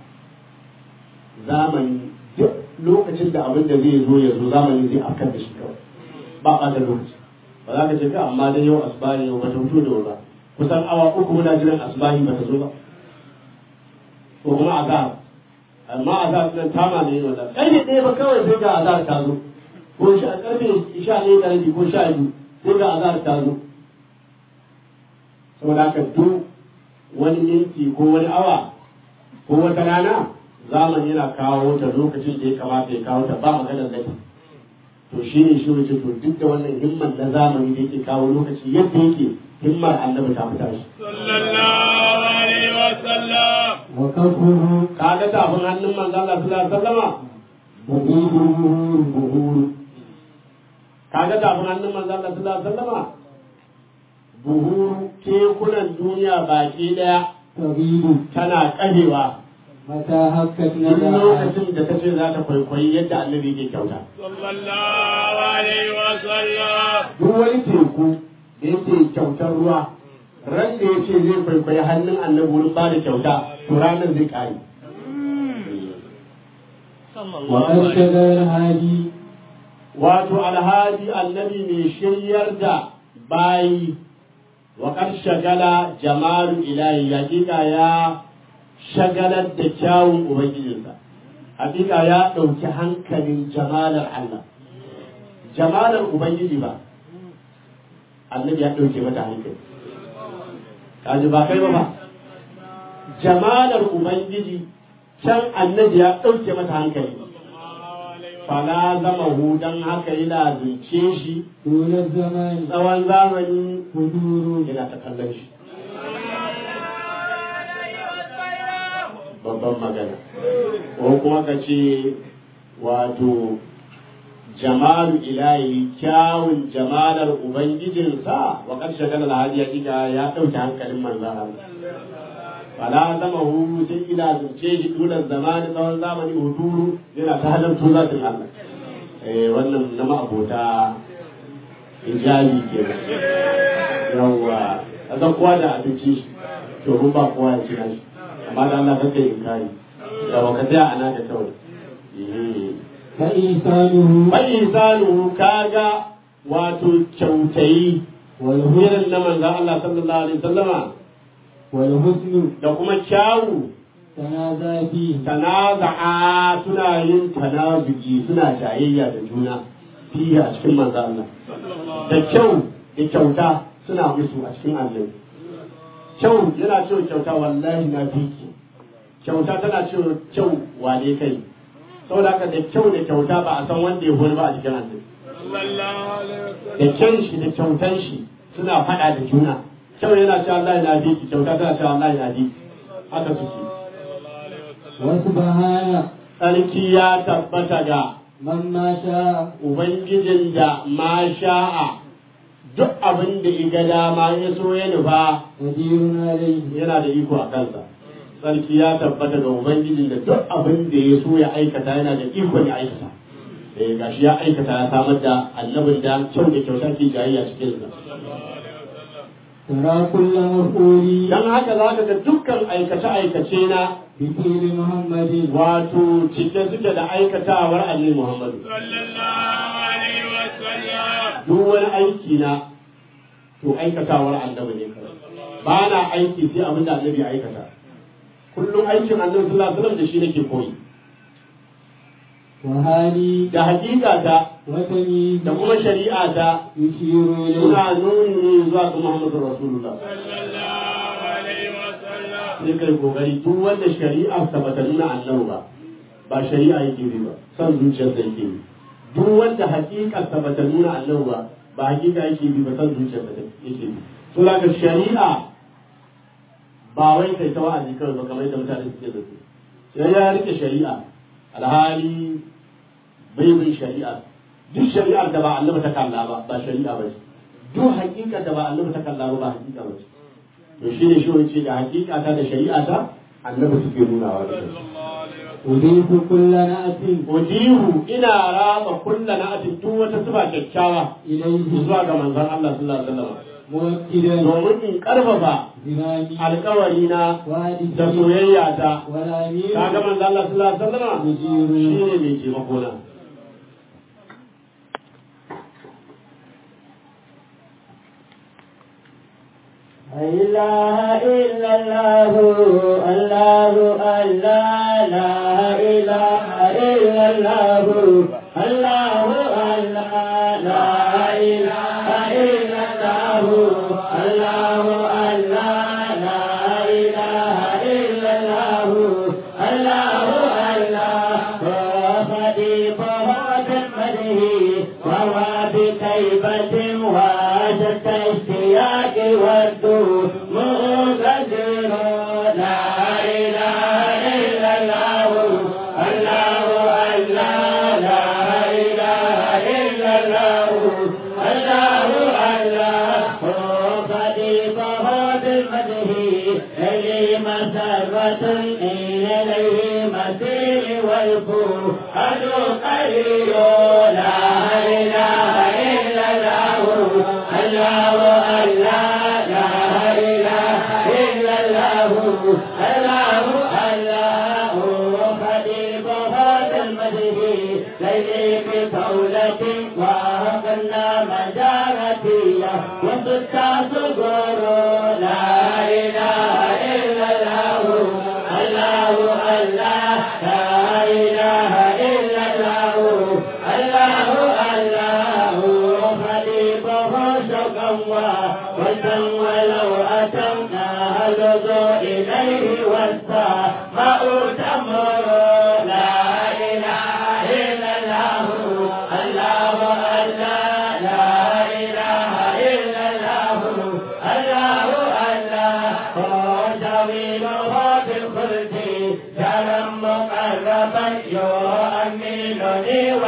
zamani duk lokacin da abin da zai zo ya zo zamani zai afkar da shi kawai ba ɓata lokaci ba za ka ce ka amma dai yau asibari yau ba ta fito da wuri ba kusan awa uku muna jiran asibari ba ta zo ba ko kuma azhar amma azhar nan tama ne yin wannan ƙarfe ɗaya ba kawai sai ga azhar ta zo ko sha ƙarfe sha ɗaya da rabi ko sha biyu sai ga azhar ta zo saboda haka duk wani minti ko wani awa ko wata rana zamani yana kawo ta lokacin da ya kamata ya kawo ta ba maganar laifi to shi ne shi wuce to duk da wannan himman na zamani da yake kawo lokaci yadda yake himmar annabi ta fita shi صلى الله عليه وسلم وكفه kaga tafin hannun manzo Allah sallallahu alaihi wasallama مبيد الظهور buhuru kaga tafin hannun manzo Allah sallallahu alaihi wasallama buhuru kekunan duniya baki daya تغيب tana kadewa متى هكت duk نداها lokacin da ta ce za ta kwaikwayi yadda annabi yake kyauta صلى الله عليه وسلم duk wani teku da yake kyautar ruwa ran da ya ce zai kwaikwayi hannun annabi wurin ba da kyauta to ranar zai kare وقد شغل الهادي wato alhadi annabi mai shiryar da bayi wa kar shagala jamalu ilahi hakika ya shagalar da kyawun ubangijinsa hakika ya ɗauki hankalin jamalar Allah jamalar ubangiji ba annabi ya ɗauke mata hankali kaji ba kai ba ba jamalar ubangiji can annabi ya ɗauke mata hankali fala zama hudan haka yana zunce shi طول الزمان tsawon zamani حضور yana ta kallon shi babban magana ko kuma ka ce wato jamalu ilahi kyawun jamalar ubangijinsa wa ƙarshe gana alhaji hakika ya ɗauke hankalin manzan Allah fala zama hu sai ila zunce shi dulan zamani tsawon zamani huduru yana ta halartu zatin Allah eh wannan na ma'abota hijabi ke yawwa a san kowa da abinci shi to mun ba kowa ya ci shi amma da Allah kake inkari yawa ka tsaya ana da kawai فإنسانه bai insanu kaga wato kyautayi والهدى irin na manzan Allah sallallahu alaihi wasallama والحسن da kuma kyawu تنازع فيه tanaza'a suna yin tanazuki suna jayayya da juna fiye a cikin manzan Allah da kyau da kyauta suna musu a cikin Allah kyau yana cewa kyauta wallahi na fiki kyauta tana cewa kyau wane kai saboda haka da kyau da kyauta ba a san wanda ya hori ba a cikin Allah da kyan shi da kyautan shi suna faɗa da juna kyau yana cewa Allah na fiki kyauta tana cewa Allah na fiki haka suke وسبحان tsarki ya tabbata ga من ما شاء Ubangijin da ma sha'a duk abin da iga dama ya so ya nufa قدير عليه yana da iko a kansa. Sarki ya tabbata ga Ubangijin da duk abin da ya so ya aikata yana da iko ya aikata. Eh gashi ya aikata ya samar da annabin da kyau da kyauta ke jayayya cikin sa. ترى كل مفعول Dan haka za ka ga dukkan aikace-aikace na بفعل محمد wato cike suke da aikatawar Annabi Muhammadu. duk wani aiki na to aikatawar annabi ne kawai ba na aiki sai abin da annabi ya aikata kullum aikin annabi sallallahu alaihi wasallam da shi nake koyi وهالي da hakika ta وتمييز da kuma shari'a ta يشير إليه suna nuni ne zuwa ga Muhammadu Rasulullah sai kai kokari duk wanda shari'a ta bata nuna annabi ba ba shari'a yake bi ba san zuciyar da yake bi duk wanda hakika ta bata nuna annabi ba ba hakika yake bi ba san zuciyar da yake bi to daga shari'a ba wai kai ta wa'azi kawai ba kamar yadda mutane suke da su sai ya rike shari'a alhali bai bin shari'a duk shari'ar da ba annabi ta kalla ba ba shari'a ba ce duk hakika da ba annabi ta kalla ba ba hakika ba ce to shi ne shi ce da hakika ta da shari'a ta annabi suke nunawa da shi أضيف كل نأت ujihu ina raba kulla na atin duk wata sifa kyakkyawa إليه zuwa ga manzon Allah sallallahu alaihi wasallam مؤكدا domin in karfafa زمامي alkawari na da وادي soyayya ta والأمير kaga manzon Allah sallallahu alaihi wasallam مجير shine mai taimako na لا إله إلا الله الله الله لا إله إلا الله الله الله لا إله إلا الله الله الله لا إله إلا الله الله الله وخديفه بالمده وهو بكيبة واشد اشتياق والدور مغزر لا إله إلا الله الله الله لا إله إلا الله الله الله خليفه بالمده إلي مسرة إليه مسير والفوح قليل لا إله إلا الله الله الله لا إله إلا الله الله الله خليفه بالمده ليلي بقولة وأغنى مجارتي وصدت صغور لا إله إلا الله الله الله لا إله إلا الله الله الله خليفه شوقا وسم ولو أتمنا هلذوا إليه والسماء تمر لا إله إلا الله الله الله لا إله إلا الله الله الله جميله بالخلد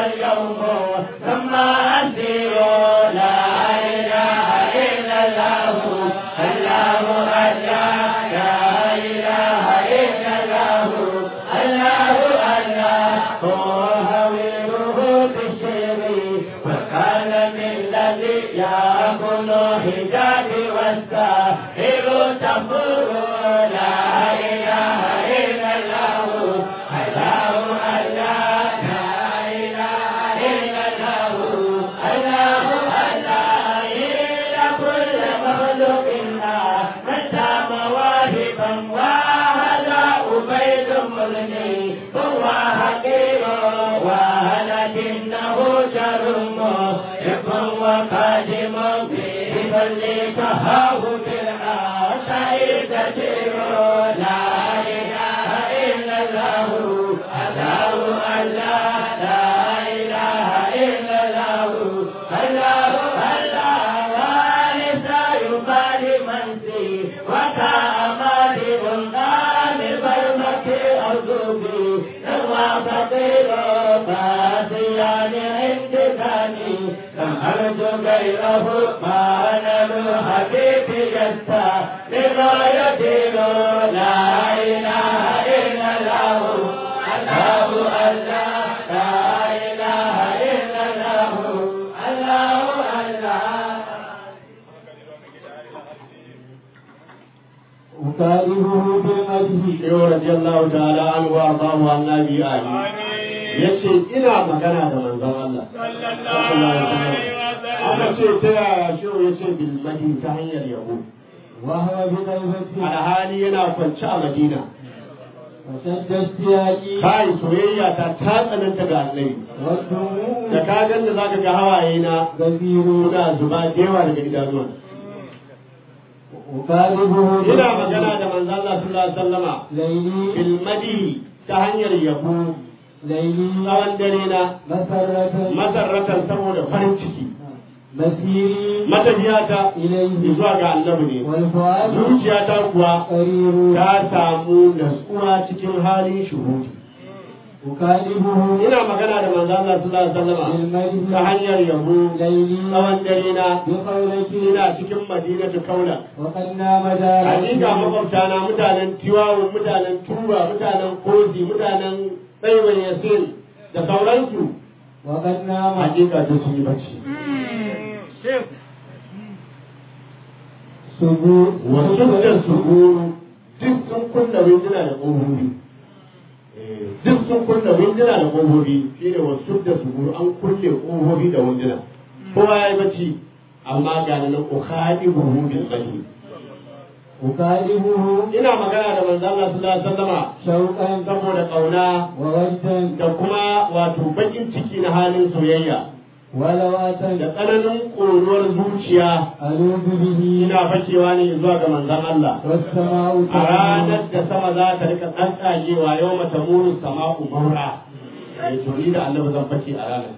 واليوم ثم أسير لا إله إلا الله الله الله لا إله إلا الله الله الله هو هويره بالشر وكان من الذي يأكل حجاب والساحر تفور لا إله إلا الله الله الله لا إله إلا الله الله الله إلى كل مخلوق متى مواهبا وهذا أبيد مغني هو حقير ولكنه شر محب وقادم في بل تهاوت العشائر كثير لا إله إلا الله الله الله لا إله إلا الله الله الله وليس يبالي من سي وكأمال الغال برمك أرضي نوى فقير فاسيان عندكاني لم أرجو غيره ما نلو حبيب يستا لغاية لا إله إلا الله الله الله لا إله إلا الله الله الله أكاله بالمدح Shehu radiyallahu ta'ala an wa Allahu annabi ali yace ina magana da manzon Allah aka ce ta yaya shehu yace bil madi ta hanyar yabo وهو بطيبته alhali yana kwance a Madina وشد اشتياقي kai soyayya ta ta tsananta ga Annabi والدموع da ka ganda zaka ga hawaye na غزير suna zuba da yawa daga idanuwa أكاله ina magana da manzon Allah sallallahu alaihi wasallama ليلي bil madi ta hanyar yabo ليلي tsawon dare na مسرة masarratan saboda farin ciki مسيري matafiyata إليه zuwa ga annabi ne والفؤاد zuciyata kuwa قرير ta samu natsuwa cikin halin shuhudi أكاله ina magana da manzo Allah sallallahu alaihi wasallam ta بالمدح hanyar yabo ليلي tsawon dare na بقولك ina cikin madinatu kaula وقد نام دار hakika makwabta na mutanen tiwawu mutanen tuba mutanen kozi mutanen tsaiwan yasin da sauransu وقد نام hakika duk sun yi bacci سبوع wasu da su duk sun kunna winduna da ƙofofi duk sun kunna winduna da ƙofofi shi ne wasu da su an kulle ƙofofi da winduna kowa ya yi bacci amma ga nan ukhadi buhu bil qalbi أكاله ina magana da manzo Allah sallallahu alaihi wasallama شوقا saboda kauna ووجدا da kuma wato bakin ciki na halin soyayya ولوة da tsananin ƙoruwar zuciya ألوذ به ina fakewa ne zuwa ga manzon Allah والسماء a ranar da sama za ta rika tsantsagewa yau mata muru sama'u maura ya turi da annabi zan fake a ranar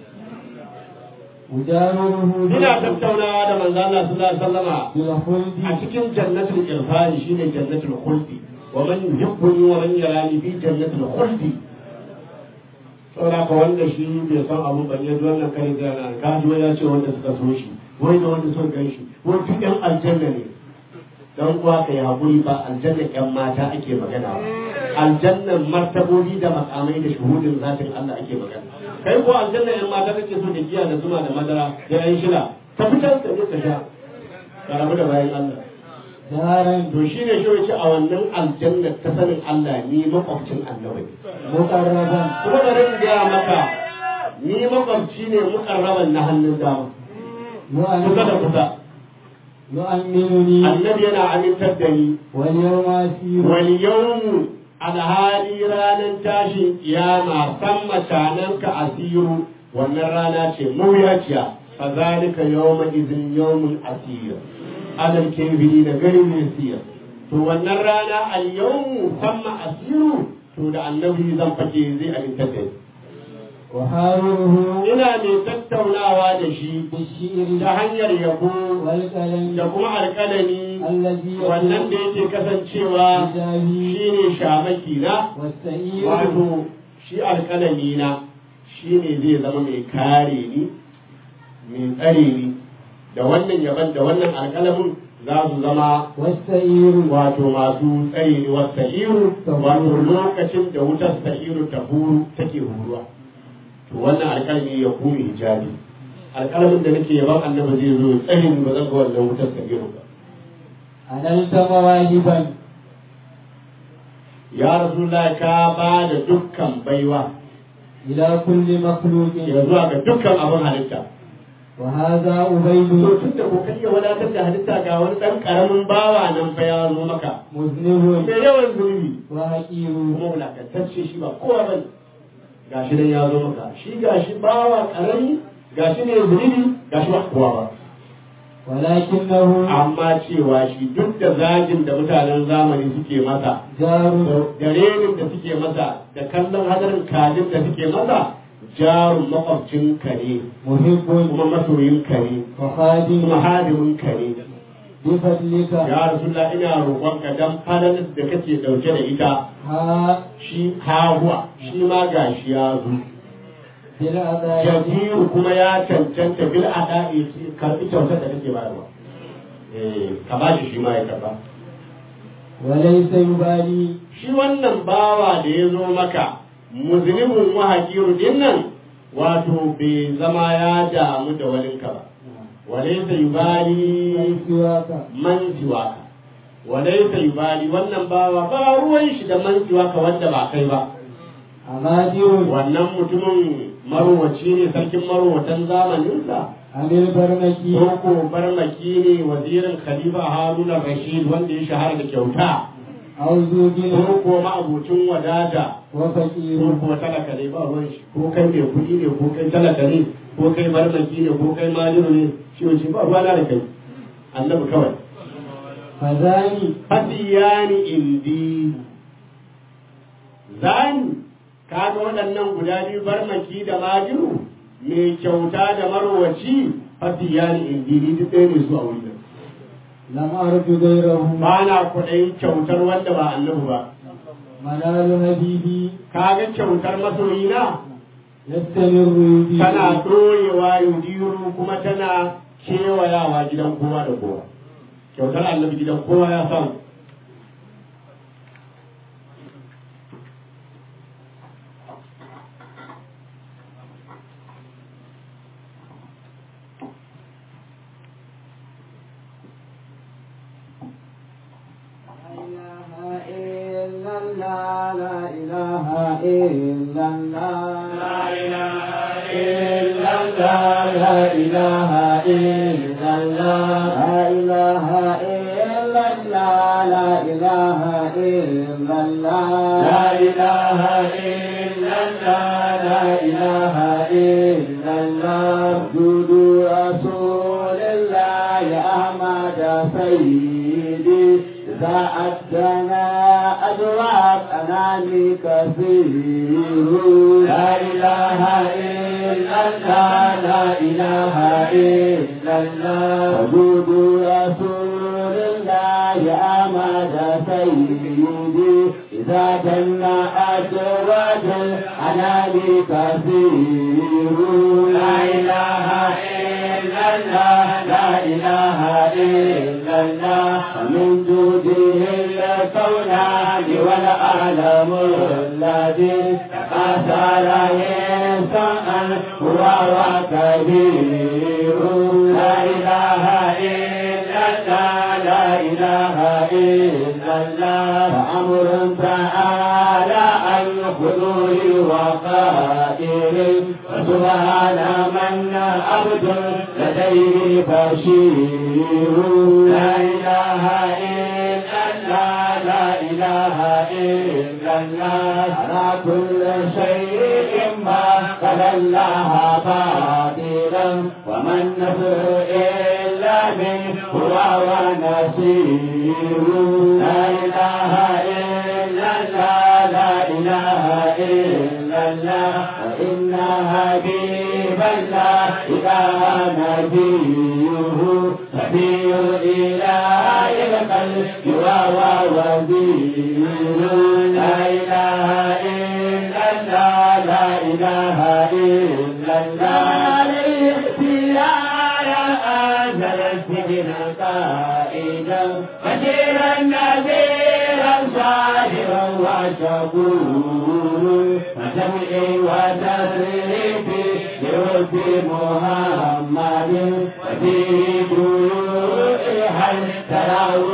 أجاوره ina tattaunawa da manzo Allah sallallahu alaihi wasallama a بالخلد cikin jannatul irfani shine jannatul khuldi wa man yuhibbuni wa man yarani fi jannatul khuldi saboda ka wanda shi bai san abu ban yanzu wannan kare da na ka ji wani ya ce wanda suka so shi wai da wanda suka gan shi wai duk yan aljanna ne dan uwa kai hakuri ba aljanna yan mata ake magana ba aljannan martabobi da makamai da shuhudin zatin Allah ake magana kai ko aljanna yan mata kake so da giya da zuma da madara da yan shila ka fitar ka je ka sha ka rabu da bayan Allah دارا to shi ne shi wace a wannan aljanna ta sanin Allah ni makwabcin annabi مقربا kuma da rin gaya maka ni makwabci ne mukarraban na hannun dama kusa da يؤمن kusa يؤمنني annabi yana amintar da ni واليوم أسير wal yawmu alhali ranar tashin kiyama san mutanen ka asiru wannan rana ce mawuyaciya fa zalika yawma idhin yawmun asir adal kebiri da garin yasir to wannan rana al yawmu samma asiru to da annabi zan fake zai amintar da ni وحاوره ina mai tattaunawa da shi بالشعر ta hanyar yabo والقلم da kuma alƙalami الذي wannan da yake kasancewa بجاهه shine shamaki na والسعير wato shi alƙalami na shi ne zai zama mai kare ni mai tsare ni da wannan yaban da wannan alƙalamin za su zama والسعير wato masu tsaye ne wata iru wato lokacin da wutar sa'iru ta huru take huruwa to wannan alƙalami ya kuma hijabi alƙalamin da nake yaban annabi zai zo ya tsare ni ba zan ga wannan wutar sa'iru ba أنلت مواهبا ya rasulullahi ka ba da dukkan baiwa إلى كل مخلوق ya zuwa ga dukkan abin halitta وهذا to أبيد tun da ko kai ya wadatar da halitta ga wani ɗan ƙaramin bawa nan fa ya zo maka مذنب mai yawan zunubi وحقير kuma wulakantacce shi ba kowa bane gashi nan ya zo maka shi gashi bawa karami gashi ne zunubi gashi ba kowa ba ولكنه amma cewa shi duk da zagin da mutanen zamani suke masa جار da renin da suke masa da kallon hadarin kajin da suke masa jarun makwabcin ka ne محب kuma masoyin ka ne وخادم kuma hadimin ka ne بفضلك ya rasulullah ina roƙonka dan falalar da kake dauke da ita ها shi hahuwa shi ma gashi ya zo بالعذاب jabiru kuma ya cancanta bil ada'i karbi kyautar da kake bayarwa eh ka ba shi shi ma ya karba وليس يبالي shi wannan bawa da ya zo maka muzlimun wa hakiru dinnan wato bai zama ya damu da walinka ba walaysa yubali من سواك man siwaka walaysa yubali wannan bawa ba ruwan shi da man siwaka wanda ba kai ba أمادر wannan mutumin marowaci ne sarkin marowatan zamaninsa عن البرمكي Koko barmaki ne wazirin Khalifa Haruna Rashid wanda ya shahara da kyauta. أو ذو غنى Koko ma'abucin wadata. وفقير Ko talaka ne ba ruwan shi. Ko kai mai kuɗi ne ko kai talaka ne ko kai barmaki ne ko kai maliru ne shi wace ba ruwa da kai. Annabi kawai. فذاني Fasiyani indi. Zani kaga waɗannan guda biyu barmaki da majiru mai kyauta da marwaci fasiyani indi ni duk ɗaya ne su a wurin. لم أرد غيره ba na kuɗin kyautar wanda ba annabi ba منال حبيبي kaga kyautar masoyina يستمر يبي tana ɗorewa yudiru kuma tana kewayawa gidan kowa da kowa kyautar annabi gidan kowa ya samu لا إله إلا الله لا إله إلا الله لا إله إلا الله لا إله إلا الله لا إله إلا الله لا إله إلا الله لا إله إلا الله جود رسول الله أحمد سيدي إذا أدنا أدراك أناني كثير لا إله إلا الله لا إله إلا الله وجود رسول الله أحمد سيدي إذا جنى أدراك أناني كثير لا إله إلا الله لا إله إلا الله ومن جوده الكونان والعالم الذي تقاثر إنسان هو وكبير لا إله إلا الله لا إله إلا الله فأمر تعالى عن خذوه وقائل وسبحان من عبد لديه بشير لا إله إلا الله لا إله إلا الله على كل شيء ما قال الله باطلا وما النصر إلا منه هو ونصير لا إله إلا الله لا إله إلا الله وإن حبيب الله إذا نبيه سبيل الإله القلب وهو وزير لا إله إلا الله لا إله إلا الله الاختيار أنزل السجن قائدا بشيرا نذيرا صابرا وشكورا وسمعي وتصريفي لرب محمد وفي جوع هل تراه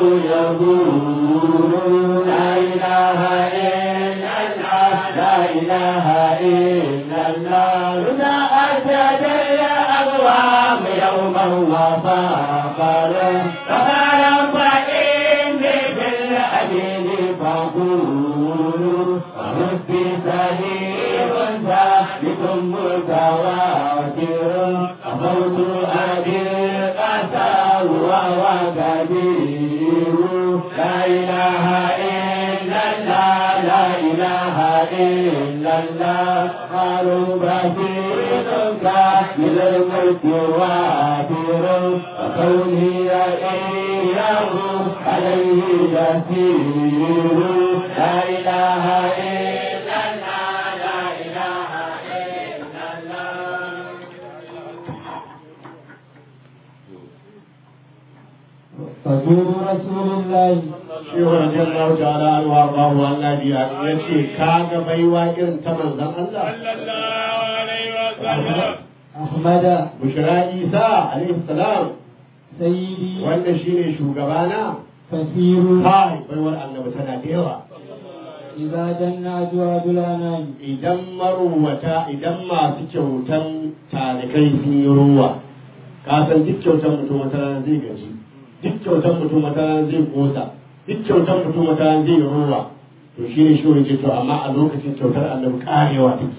يقول لا إله إلا الله لا إله إلا الله لا أسد الأقوام يوما وفاقرا فقال فإني بالأمين فقولوا وربي سليم ثابت متواتر وفوت أبي القسى وهو كبير لا إله إلا الله لا إله إلا الله قالوا بشيرك من الملك وافر وكوني إياه عليه يسير لا إله إلا الله لا إله إلا الله فجور رسول الله Shehu radiyallahu ta'ala an wa Allahu an nabiya ya ce ka ga baiwa irin ta manzon Allah sallallahu alaihi wa sallam أحمد Bushra Isa alaihi salam سيدي wanda shine shugabana كثير kai baiwar annabi tana da yawa إذا جن أجواد الأنام idan maruwata idan masu kyautan talikai sun yi ruwa ka san duk kyautan mutum wata rana zai gaji duk kyautan mutum wata rana zai kosa duk kyautan mutum wata rana zai yi ruwa to shi ne shi ce to amma a lokacin kyautar annabi karewa take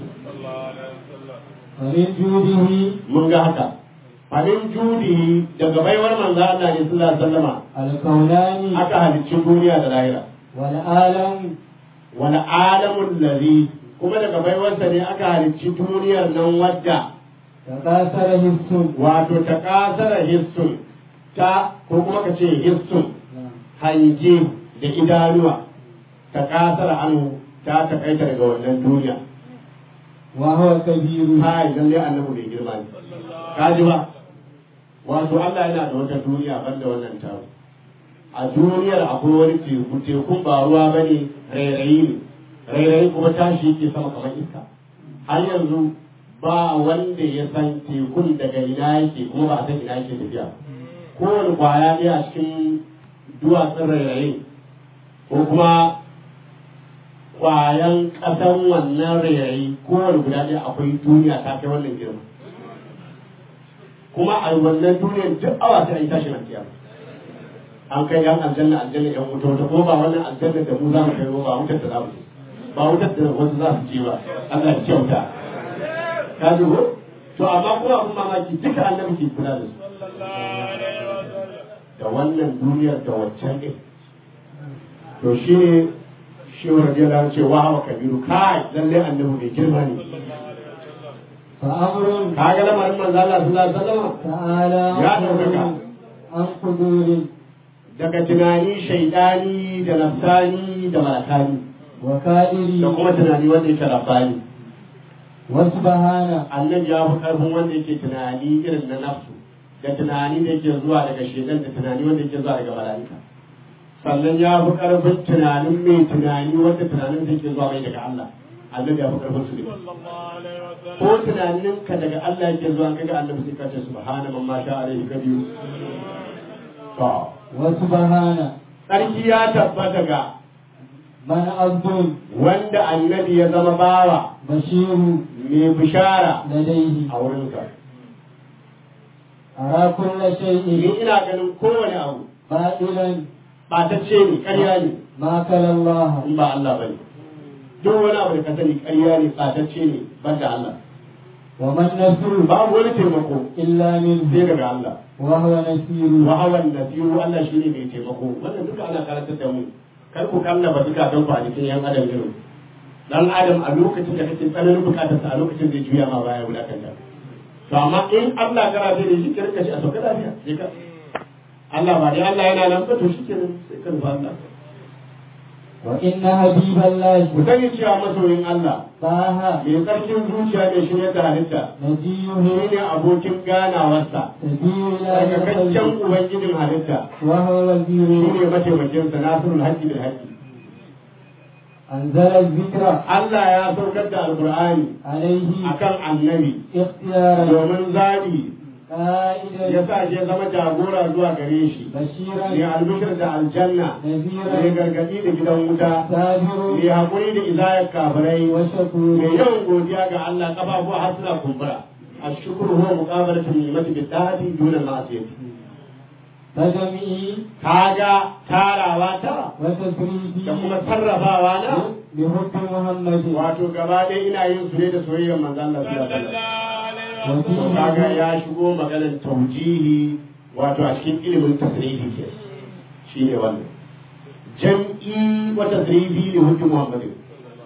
ومن جوده mun ga haka abin judi daga baiwar manzo Allah ne sallallahu alaihi wasallama الكونان aka halicci duniya da lahira والعالم wani alamun ladhi kuma daga baiwarsa ne aka halicci duniyar nan wadda تكاثر حس wato ta kasara hissun ta ko kuma ka ce hissun hange da idanuwa ta kasara anu ta takaita daga wannan duniya وهو كبير kai lalle annabi bai girma ne ka ji ba wato Allah yana da wata duniya banda wannan tawo a duniyar akwai wani teku tekun ba ruwa bane rairayi ne rairayi kuma tashi yake sama kamar iska har yanzu ba wanda ya san tekun daga ina yake kuma ba a san ina yake tafiya kowane kwaya ɗaya a cikin duwatsun rairayi ko kuma kwayan ƙasan wannan rairayi kowane guda ɗaya akwai duniya ta kai wannan girma kuma a wannan duniyar duk awa sai an yi tashin alkiyama an kai yan aljanna aljanna yan wuta wata kuma ba wannan aljanna da mu za mu kai ba wutar da za mu je ba wutar da wasu za su je ba Allah ya kyauta ka ji ko to amma kuma abun mamaki duka annabi ke kula da su da wannan duniyar da waccan ɗin to shi ne shi wa radiyallahu ce wa hawa kabiru kai lalle annabi mai girma ne فأمر ka ga lamarin manzo Allah sallallahu alaihi wasallam تعالى يا ɗaukaka. عن قدور daga tunani shaidani da nafsani da malakani وكائر da kuma tunani wanda yake rabbani وسبحانه annabi ya fi karfin wanda yake tunani irin na nafsu da tunani da yake zuwa daga shaidan da tunani wanda yake zuwa daga mala'ika sannan ya fi karfin tunanin mai tunani wanda tunanin da yake zuwa mai daga Allah annabi ya fi karfin su ne ko tunanin ka daga Allah yake zuwa kaga annabi sai ka ce subhana man ma sha alaihi kabiru to وسبحانه sarki ya tabbata ga من عبد wanda annabi ya zama bawa بشير mai bishara لديه a wurinsa أرى كل ni شيء ina ganin kowane abu باطلا ɓatacce ne ƙarya ne ما كلا الله in ba Allah bane duk wani abu da ka sani ƙarya ne ɓatacce ne ban da Allah وما النصر babu wani taimako إلا sai منه daga Allah وهو نسير wa hawan nasiru Allah shine mai taimako wannan duka ana karantar da mu kar ku kallaba duka don ku a jikin yan adam irin dan adam a lokacin da kake tsananin bukatar sa a lokacin da juya ma baya wulakanta to amma in Allah kana da shi kirka shi a sauka lafiya sai ka Allah ba dai Allah yana nan ba to shikenan sai ka rufa Allah وإن حبيب الله ku sani cewa masoyin Allah طه mai tsarkin zuciya mai shirya da halitta نجيه shi ne abokin ganawarsa سبيل daga الله kaccen الخلق ubangijin halitta وهو shi وزير ne mataimakinsa nasirul haƙƙi bil haƙƙi أنزل الذكر Allah ya saukar da alqur'ani عليه akan annabi اختيارا domin zaɓi ya قائدا sa shi ya zama jagora zuwa gare shi بشيرا mai albishir da aljanna mai نذيرا gargaɗi da gidan wuta سابر mai haƙuri da izayar kafirai mai وشكور yawan godiya ga Allah ƙafafuwa har suna kumbura a shukuru huwa muqabalatu ni'mati bi da'ati duna ma'siyati فجمعي kaga tarawa ta وتفريدي da kuma sarrafawa na بحب محمد wato gaba ɗaya ina yin su ne da soyayyar manzon Allah sallallahu alaihi wasallam to وفيه kaga ya shigo maganar taujihi wato a cikin ilimin tasrifi ke shine wannan jam'i wa tasrifi li hujji muhammadin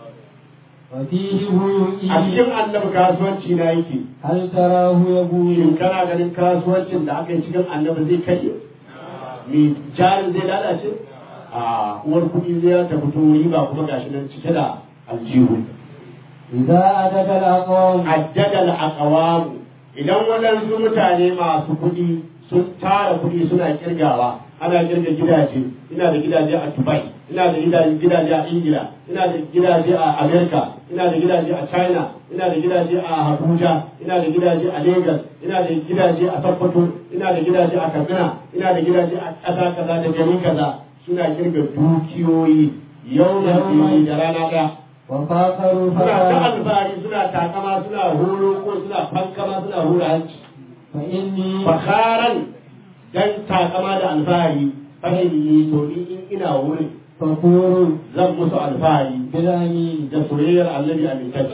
وفيه a بيوئي cikin annabi kasuwanci na yake هل تراه shin يقول kana ganin kasuwancin da aka yi cikin annabi zai kai mi jarin zai lalace a uwar kuɗi zai ta fito riba kuma gashi nan cike da aljihu إذا أدب الأقوام addadal aqwamu idan waɗansu mutane masu kuɗi sun tara kuɗi suna kirgawa ana kirga gidaje ina da gidaje a Dubai ina da gidaje gidaje a Ingila ina da gidaje a America ina da gidaje a China ina da gidaje a Abuja ina da gidaje a Lagos ina da gidaje a Sokoto ina da gidaje a Katsina ina da gidaje a ƙasa kaza da gari kaza suna kirga dukiyoyi yau da rana ɗaya وفاخروا suna ta فقالوا alfahari suna takama suna horo ko suna fankama suna hura hanci فإني fakaran dan takama da alfahari fahimni to ni in ina wurin فخور zan musu alfahari بالأمين da soyayyar annabi amintacce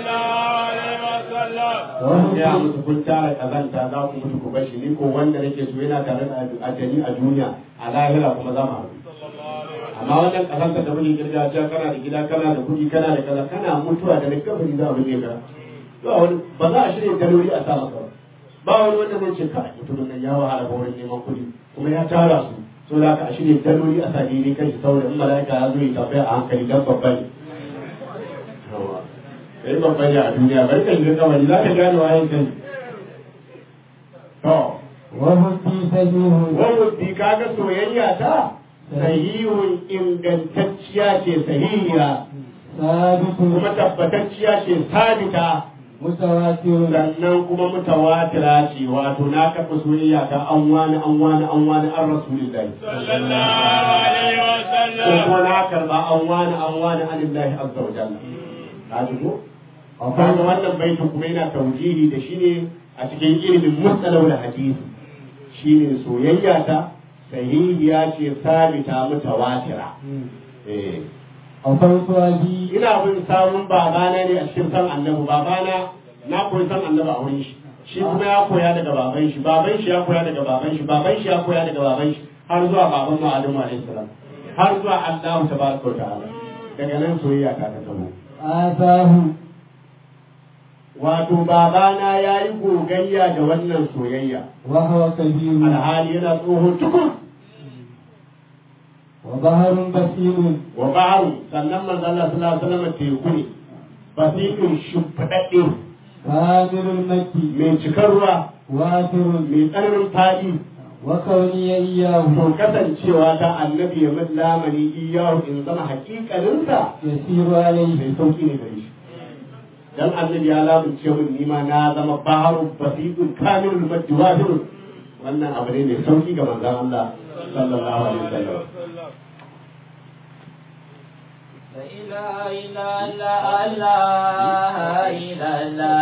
وهم ya musu kun tara kazanta za ku mutu ku bashi ni ko wanda nake so yana tare da ajali a duniya a lahira kuma za mu haɗu amma wannan kazanta da muke kirga cewa kana da gida kana da kuɗi kana da kaza kana mutuwa da likafari za a binne ka ba wani ba za a shirya daloli a sa maka ba ba wani wanda zai ce kai mutumin nan ya wahala ba wurin neman kuɗi kuma ya tara su so da aka a shirya daloli a sa daidai kan shi saboda in mala'ika ya zo ya tambaya a hankali dan babba ne kai babba ne a duniya bari kan yi kamari za ka gane wayan kai to وهدي سجيه wani kaga soyayya ta sahihun ingantacciya ce sahihiya ثابت kuma tabbatacciya ce sabita متواتر sannan kuma mutawatira ce wato na kafa soyayya ta an wani an wani an wani an rasulillahi ko kuma na karba an wani an wani an lillahi azza wa jalla ka ji ko kaga wannan baitin kuma yana taujihi da shi ne a cikin ilimin mustalau da hadisi shine soyayya ta sahihiya ce sabita mutawatira eh أفوت أبي ina bin samun babana ne a cikin san annabi babana na koyi san annabi a wurin shi shi kuma ya koya daga baban shi baban shi ya koya daga baban shi baban shi ya koya daga baban shi har zuwa baban mu Adamu alaihi salam har zuwa Allah tabaraka wa ta'ala daga nan soyayya ta ta zama آتاه wato babana ya yi gogayya da wannan soyayya وهو كبير alhali yana tsoho tukun وبحر بسيط wa ba'aru sannan manzo Allah sallallahu alaihi wasallam teku ne basirin shimfiɗaɗɗe كامل المكي mai cikar ruwa وافر mai tsananin faɗi وكوني إياه to kasancewa ta annabi ya min lamani iyahu in zama hakikaninsa يسير عليه mai sauki ne gare shi dan annabi ya lamunce min nima na zama baharu basiqun kamilul majdi wahidun wannan abu ne mai sauki ga manzon Allah sallallahu alaihi wasallam لا إله إلا الله لا إله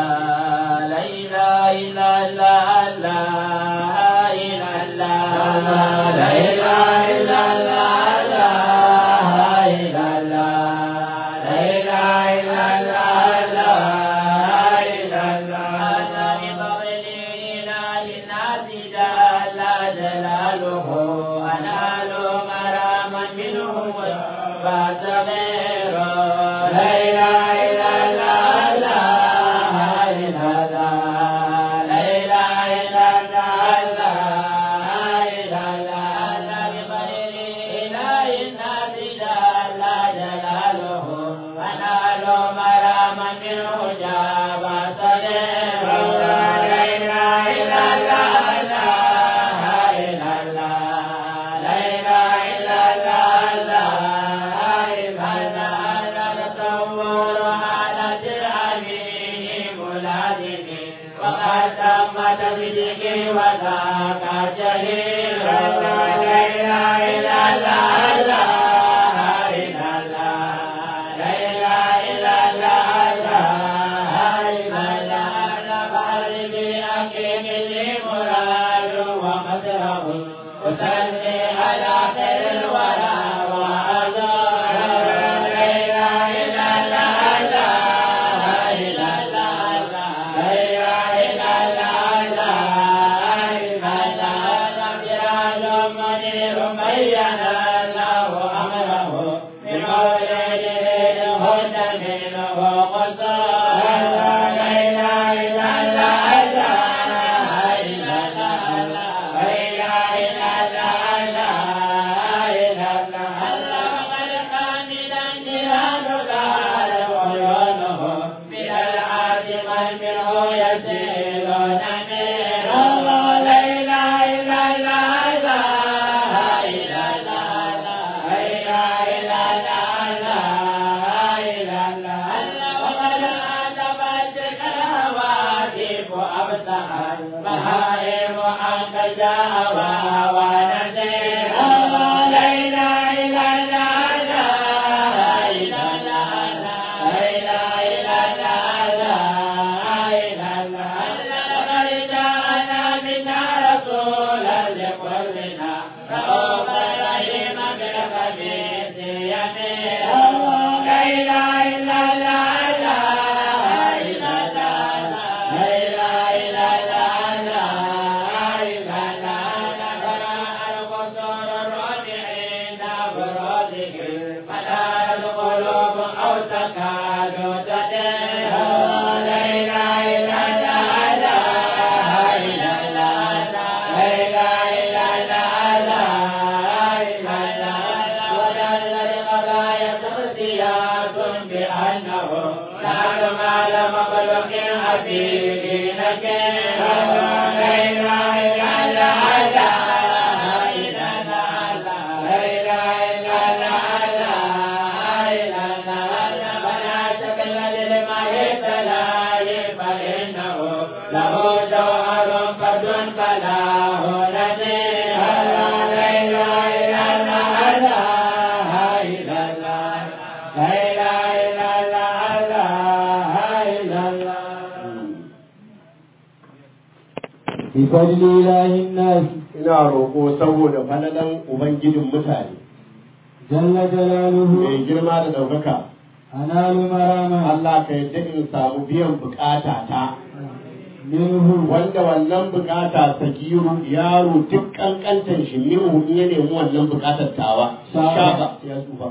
إلا الله لا إله إلا الله لا إله إلا الله لا إله إلا الله لا إله إلا الله لا إله إلا الله بفضل إله الناس جل جلاله أنال مراما منه فاعتبر لا إله إلا الله لا إله إلا الله لا إله إلا الله لا إله إلا الله بفضل إله الناس جل وقد تم تصديقي وذاك جليل لا اله الا الله لا اله الا الله لا اله الا الله لا اله الا الله قلبي اكيد لي مراد ومدره وسلي على خير الورى وأزار لا إله إلا الله لا إله إلا الله لا إله إلا الله لا إله إلا الله سراج منير بين الله أمره بمولده الهدى منه قصار لا إله إلا الله لا إله إلا الله لا إله إلا الله لا إله إلا الله وقد حاملا جهاد دار عيونه من العاصم منه يسيرون من الله لا إله إلا الله لا إله إلا الله لا إله إلا الله لا إله إلا الله وقد أدبت الهواتف أبصرت بهائم أنت جاء ونسير الله لا إله إلا الله لا إله إلا الله لا إله إلا الله لا إله إلا الله لقد جاءنا منا رسولا لقلنا رؤوفا رحيما بالخبيث يمين الله لا إله إلا الله لا إله إلا الله لا إله إلا الله لا إله إلا الله القصور الرابعين بروده فلا القلوب أو تكاد تدين لا إله إلا الله لا إله إلا الله لا إله إلا الله لا إله إلا الله ودل القضايا تغذيات بأنه لا مال مخلوق حبيب نكير لا إله إلا الله لا إله إلا الله لا إله إلا الله لا إله إلا الله فلا شكل لما يتلاهي فإنه له جوهر فرد فلا هو نذير لا إله إلا الله لا إله إلا الله لا إله إلا الله لا إله إلا الله بفضل إله الناس ina roƙo saboda falalan ubangijin mutane جل جلاله mai girma da ɗaukaka أنال مراما Allah ka yadda in samu biyan bukata ta منه wanda wannan bukata ta giru yaro duk kankantan shi minhu in ya nemi wannan bukatar tawa Shaba. shaba ya tsufa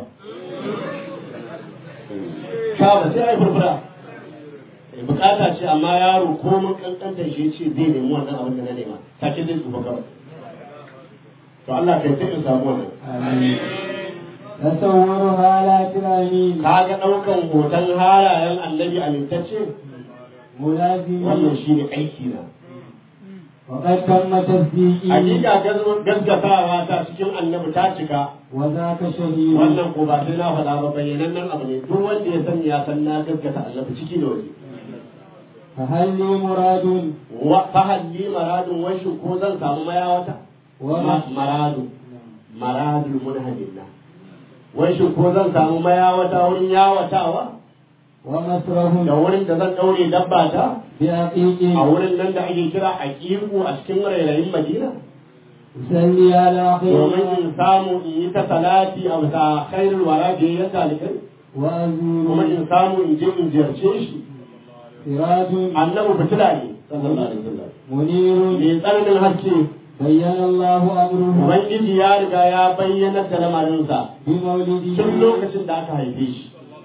shaba sai ai furfura Eh, bukata ce amma yaro ko mun kankantan shi ce zai nemi wannan abin da na nema take zai tsufa kawai to Allah ka yadda in samu wannan آمين تصور حالات الأمين kaga ɗaukan hoton halayen annabi amintacce ملازم wannan shine aiki na وقد تم تصديقي hakika gaz- gaskatawa ta cikin annabi ta cika وذاك شهيد wannan ko ba sai na faɗa ba bayyanannen abu ne duk wanda ya sani ya san na gaskata annabi ciki da waje فهل لي مراد wa fahalli maradun washi ko zan samu mayawata وما Ma- maradu maradul munhadillah washi ko zan samu mayawata wurin yawatawa ومسره da wurin da zan ɗaure dabba ta بعقيق a wurin nan da ake kira aqiqu a cikin rairayin madina يصلي على خير domin in samu in yi ta salati a bisa khairul wara da ya talikai kuma وأزور in samu in je in ziyarce shi سراج annabi fitila ne sallallahu alaihi wasallam منير mai tsananin haske بين الله أمره ubangiji ya riga ya bayyana da lamarinsa بمولده tun lokacin da aka haife shi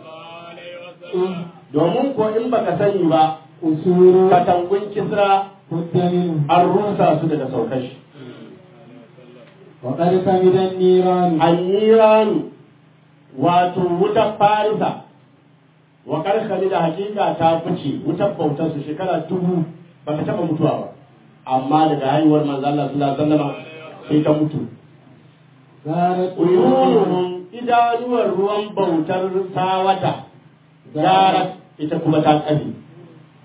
domin ko in baka sani ba أسور katangun kisra كنت منه an rusa su daga saukar shi وقد كمد النيران anniranu wato wutar farisa wa karkali da hakika ta fice wutar bautar su shekara dubu ba ta taba mutuwa ba amma daga haihuwar manzo Allah sallallahu alaihi wasallam sai ta mutu صارت uyunuhum idanuwar ruwan bautar sawata gara ita kuma ta kafe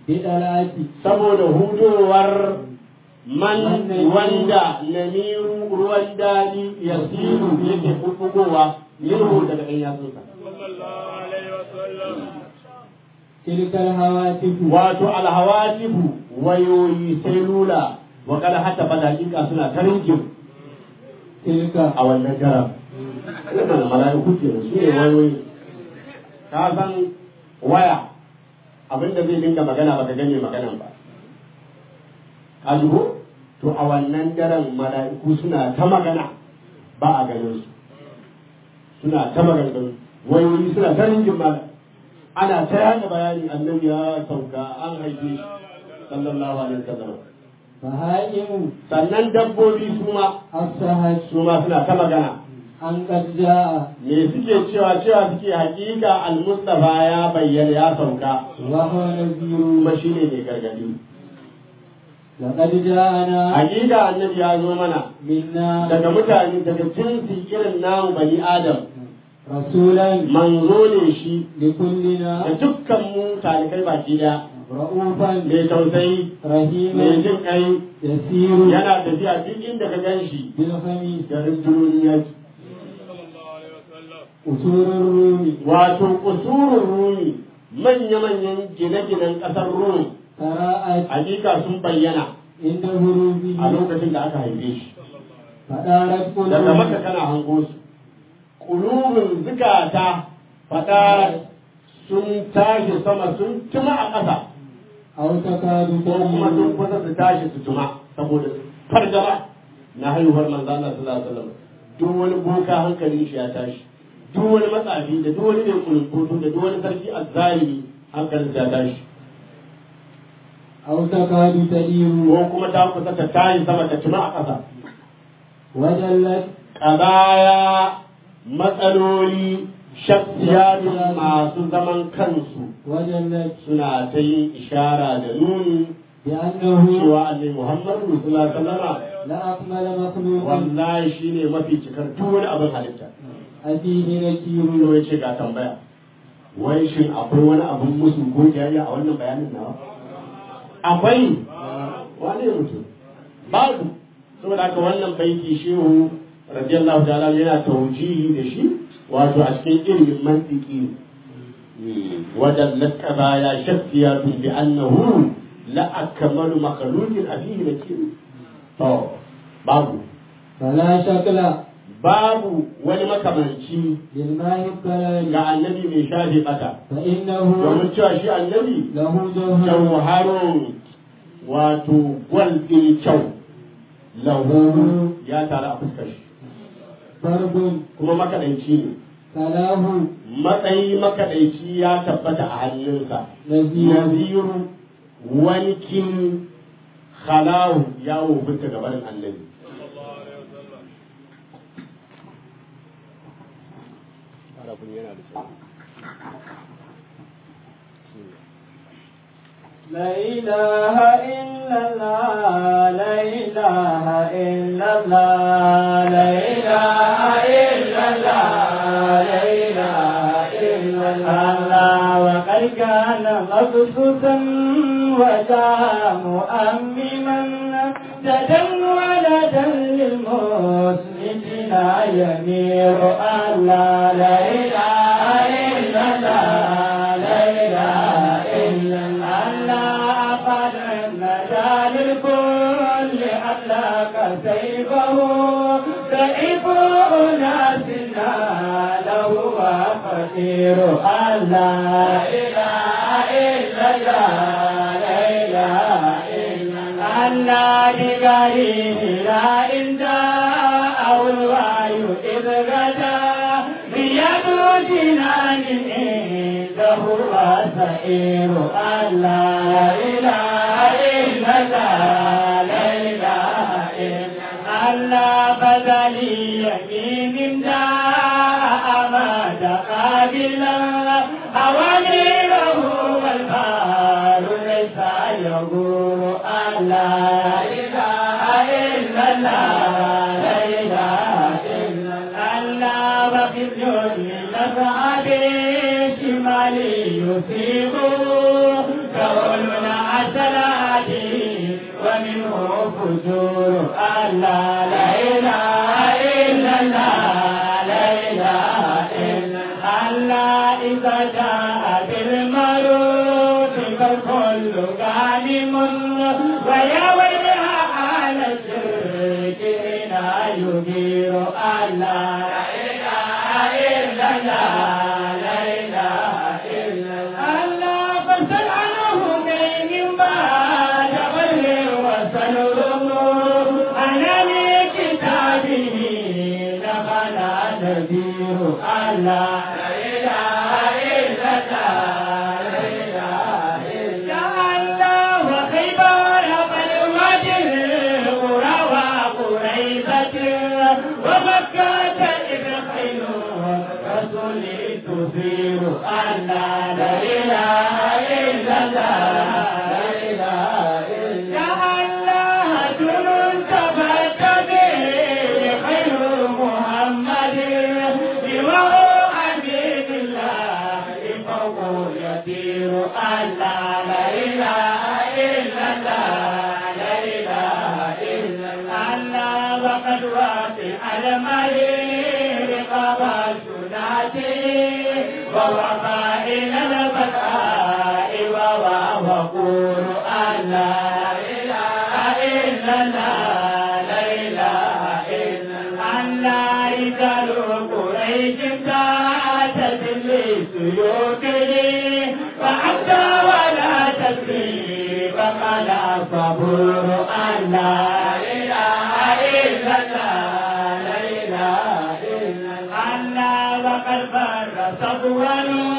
bidalati saboda hudowar man wanda namiru ruwan daɗi ya siru yake bubbugowa minhu daga ɗan yatsunsa sallallahu alaihi wasallam tilkal hawatifu wato alhawatifu wayoyi selula wa kada hata ba dakika suna ta rinkin tilka a wannan garam wannan mala'iku ke da su ne wayoyi ka san waya abinda zai dinga magana baka gane maganan ba ka ji ko to a wannan daren mala'iku suna ta magana ba a ganin su suna ta magana wayoyi suna ta rinkin mala ana ta yada bayani annabi ya sauka an haife shi sallallahu alaihi wasallam fahaimu sannan dabbobi su ma afsahat su ma suna ta magana an qad jaa me suke cewa cewa suke hakika al-mustafa ya bayyana ya sauka wa huwa nadhiru kuma shine mai gargadi laqad jaana hakika annabi ya zo mana minna daga mutane daga jinsi irin namu bani adam rasulan manzo ne shi likullina da dukkan mu talikai baki daya ra'ufan mai tausayi mai rahiman jin kai yasiru yana tafiya duk inda ka gan shi bil khamis da rundunoni yaki sallallahu alaihi wasallam usurur rumi wato kusurun rumi manya-manyan gine-ginen ƙasar rum qara'at hakika sun bayyana inda hurufi a lokacin da aka haife shi fadarat daga maka qulub kana hango su ƙulubin zukata faɗa sun tashi sama sun tuma a ƙasa aw takadu ko kuma sun tamilu kusa su tashi su tuma saboda fargaba na haihuwar manzo Allah sallallahu alaihi wasallam duk wani boka hankalin shi ya tashi duk wani matsafi da duk wani mai kulunkutu da duk wani sarki azzalimi hankalin shi ya tashi aw takadu tadiru ko kuma ta kusa ta tashi sama ta tuma a ƙasa wajallat ƙazaya matsaloli shaksiyatun masu zaman kansu wajallat suna ta yin ishara da nuni bi annahu cewa annabi Muhammadu sallallahu alaihi wasallam la akmala makhluqin wallahi shine mafi cikar duk wani abin halitta afihi nakiru Rulo ya ce ga tambaya wai shin akwai wani abin musu ko jariya a wannan bayanin nawa akwai wani mutum babu saboda haka wannan baiti shehu radiyallahu ta'ala yana taujihi da shi wato a cikin ilimin mantiki ودلت قضايا شخصيات بأنه لا أكمل مخلوق أبيه نكير to babu فلا شكل babu wani makamanci للماء الكلام ga annabi mai shafe bata فإنه domin cewa shi annabi له جوهر jauharun wato gwal ɗin kyau lahu ya taru a fuskar shi فرد kuma makaɗaici ne كلاه matsayi makaɗaici ya tabbata a hannunsa نزير naziru wani kin khalahu ya wofinta gabanin annabi لا إله إلا الله لا إله إلا الله لا إله إلا الله لا إله إلا الله وقد كان مبسوطا وجاء مؤمما جدا ولدا للمسلمين يمير الله لا إله إلا الله لا إله إلا الله أفعل النجاة للكل أطلق سيفه سيف أناسنا له وفقير الله لا إله إلا الله لا إله إلا الله بغريب لا إن جاء الوعي إذ غدا بيد جنان عنده وسائر الله لا إله إلا الله لا إله إلا الله بدلي يمين جاء أماد قابلا أوامره والبار ليس يقول الله لا إله إلا الله لا إله إلا الله وفي الجن نفع بشمالي يصيب كوننا الفجور الله لا إله إلا الله لا إله إلا الله إذا جاء بالمعروف فالكل غانم ويا ويلها على الشرك هنا يغير الله لا إله إلا الله لا إله إلا الله فاسأل عنه من بعد غير وسلم أنا لكتابه دخل نذير الله لا إله إلا الله لا إله إلا الله وخيبر بالوجه قرى وقريبة ومكة إذ خير رسول تثير الله لا إله إلا الله لا إله إلا الله جنون تبت به خير محمد بوهو حبيب الله فوق يطير الله لا إله إلا الله لا إله إلا الله وقد وافي المرير قبل سنته ووفى إلى البكاء وهو وقول الله لا إله إلا الله لا إله إلا الله رجال قريش كانت لسيوفه فحتى ولا تكذيب قال صبور الله لا إله إلا الله لا إله إلا الله وقد فر صبوا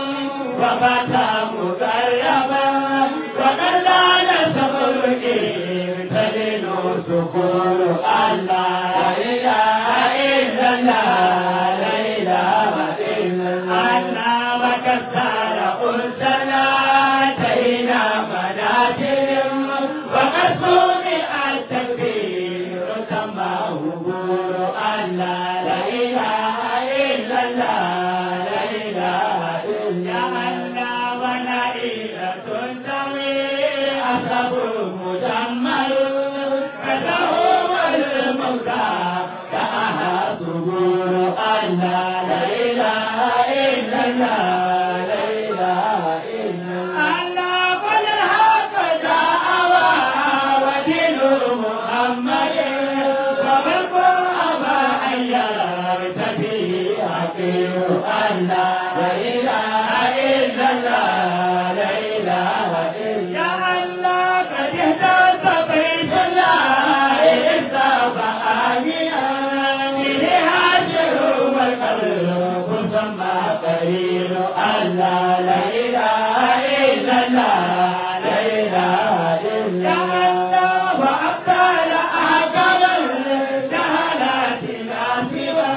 وفتى مقربا وقد لان صبر تلين سكون الله لا إله إلا الله لا إله إلا الله وكسر أرسلا تينا منازل وقد سمع التكبير كما هبور الله لا إله إلا الله لا إله إلا الله ونائلة تنتمي أصحاب مجمل كله والموتى كأها ظهور الله لا إله إلا الله لا إله إلا الله قل هكذا أوى ودين محمد وملك أبا أيار تبي حقير الله لا إله إلا الله لا إله إلا الله قد اهتز بيت الله إذا فآمنا به هاجر والقلب ثم قرير الله لا إله إلا الله لا إله إلا الله وأبطال أعقاب الجهالات لا سوى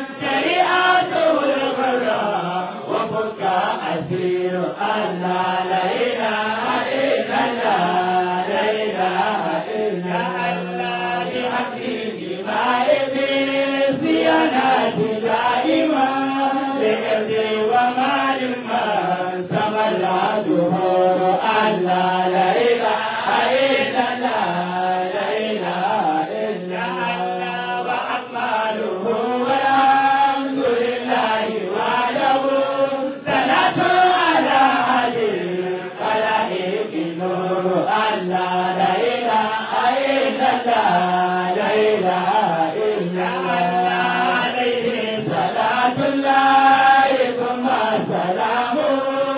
شريعته الغراء وفك أسير الله لا إله إلا الله لا إله إلا الله بحقه ما يبي صيانات دائما لإرضي ومال من تملى دهور الله لا إله إلا الله لا إله إلا الله وأكمله والحمد لله وحده صلاة على علي خلائق نور الله لا إله إلا الله لا إله إلا الله عليه صلاة الله ثم سلامه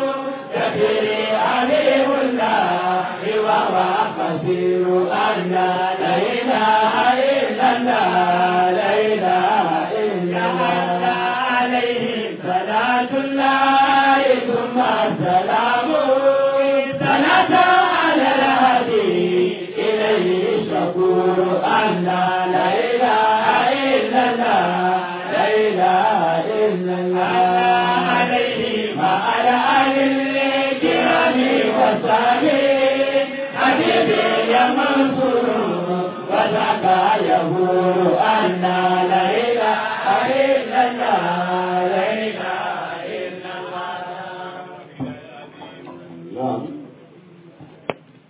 كثير عليه الله وهو قدير الله لا إله إلا الله لا إله إلا الله عليه صلاة الله ثم سلامه صلاة على الهدي إليه شكور الله لا إله إلا الله لا إله إلا الله عليه وعلى آل الكرام وصحبه حبيبي يا منصور وذاك يهور أن لا إله إلا الله لا إله إلا الله نعم وبعد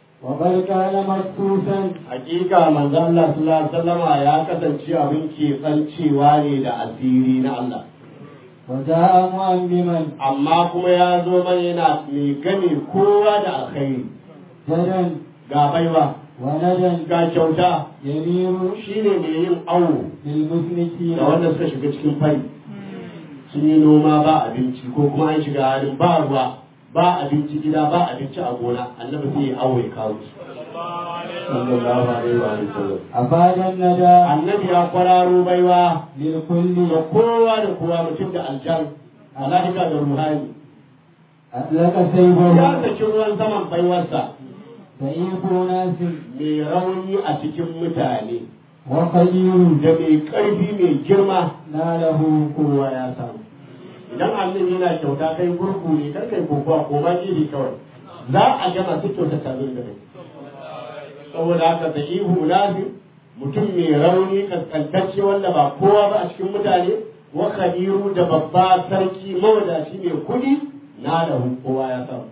بل كان مخصوصا hakika manzo Allah sallallahu alaihi wasallama ya kasance abin keɓancewa ne da asiri na Allah وجاء مؤمما amma kuma ya zo mana yana mai gane kowa da alkhairi جدا ga baiwa وندا ga kyauta يمير shine mai yin awo للمسلمين da wanda suka shiga cikin fari sun yi noma ba abinci ko kuma an shiga halin ba ruwa ba abinci gida ba abinci a gona annabi sai ya awo ya kawo su sallallahu alaihi wa sallam أفاد الندى annabi ya kwararo baiwa للكل da kowa da kowa mutum da aljan mala'ika da ruhani أطلق ya سيفه saki ruwan saman baiwarsa سيف ناس mai rauni a cikin mutane وخير da mai ƙarfi mai girma ناله kowa ya samu idan annabi yana kyauta kai gurgu ne kar kai kokowa ko ma iri kawai za a gama su kyauta tabin da kai saboda haka da ihu nafi mutum mai rauni kaskantacce wanda ba kowa ba a cikin mutane wa khadiru da babba sarki mawadaci mai kudi na da kowa ya samu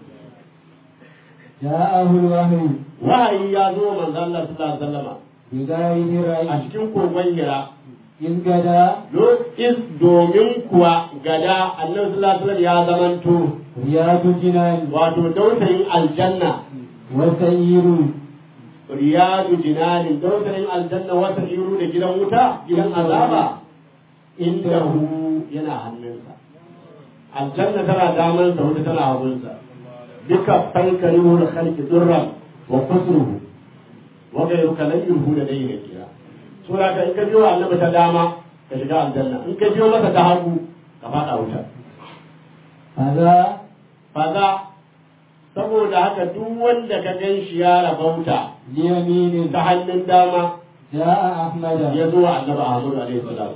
جاءه الوحي wahayi ya zo manzo Allah sallallahu alaihi wasallama بغير a رأي cikin kogon hira إذ غدا is domin kuwa gada annabi sallallahu alaihi wasallam ya zamanto رياض جنان wato dausayin aljanna وسير riyadu jinanin dausayin aljanna wata iru da gidan wuta gidan azaba inda hu yana hannunsa aljanna tana damansa wuta tana hagunsa duka fankari da khalqi durran wa kusruhu wa ghayruka lan yurhu da dai ne kira sura ka in ka biyo annabi ta dama ka shiga aljanna in ka biyo masa ta hagu ka fada wuta هذا faza saboda haka duk wanda ka gan shi ya rabauta ليمين ta hannun dama جاء أحمد ya zo wa annabi Ahmadu alaihi salam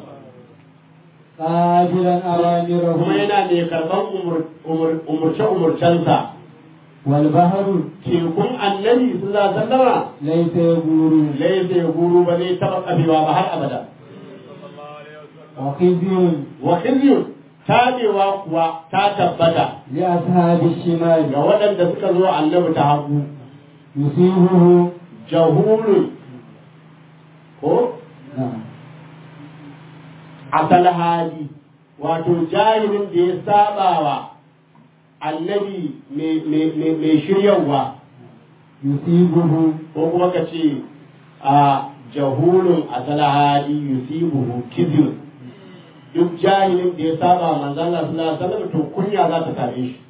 قابلا kuma أوامره yana mai karɓar umurce umurcensa والبحر tekun annabi sallallahu alaihi wasallama ليس يبور laisa ya guru ba zai taɓa kafewa ba har abada وخزي wa khizyun tabewa kuwa ta tabbata لأصحاب الشمال ga waɗanda suka zo annabi ta hagu يصيبه jahulun ko نعم asal hali wato jahilin da ya saba wa annabi mai shiryarwa يصيبه ko kuma ka ce a jahulun asal hali yusibuhu kizir duk jahilin da ya saba manzon Allah sallallahu alaihi wasallam to kunya za ta same shi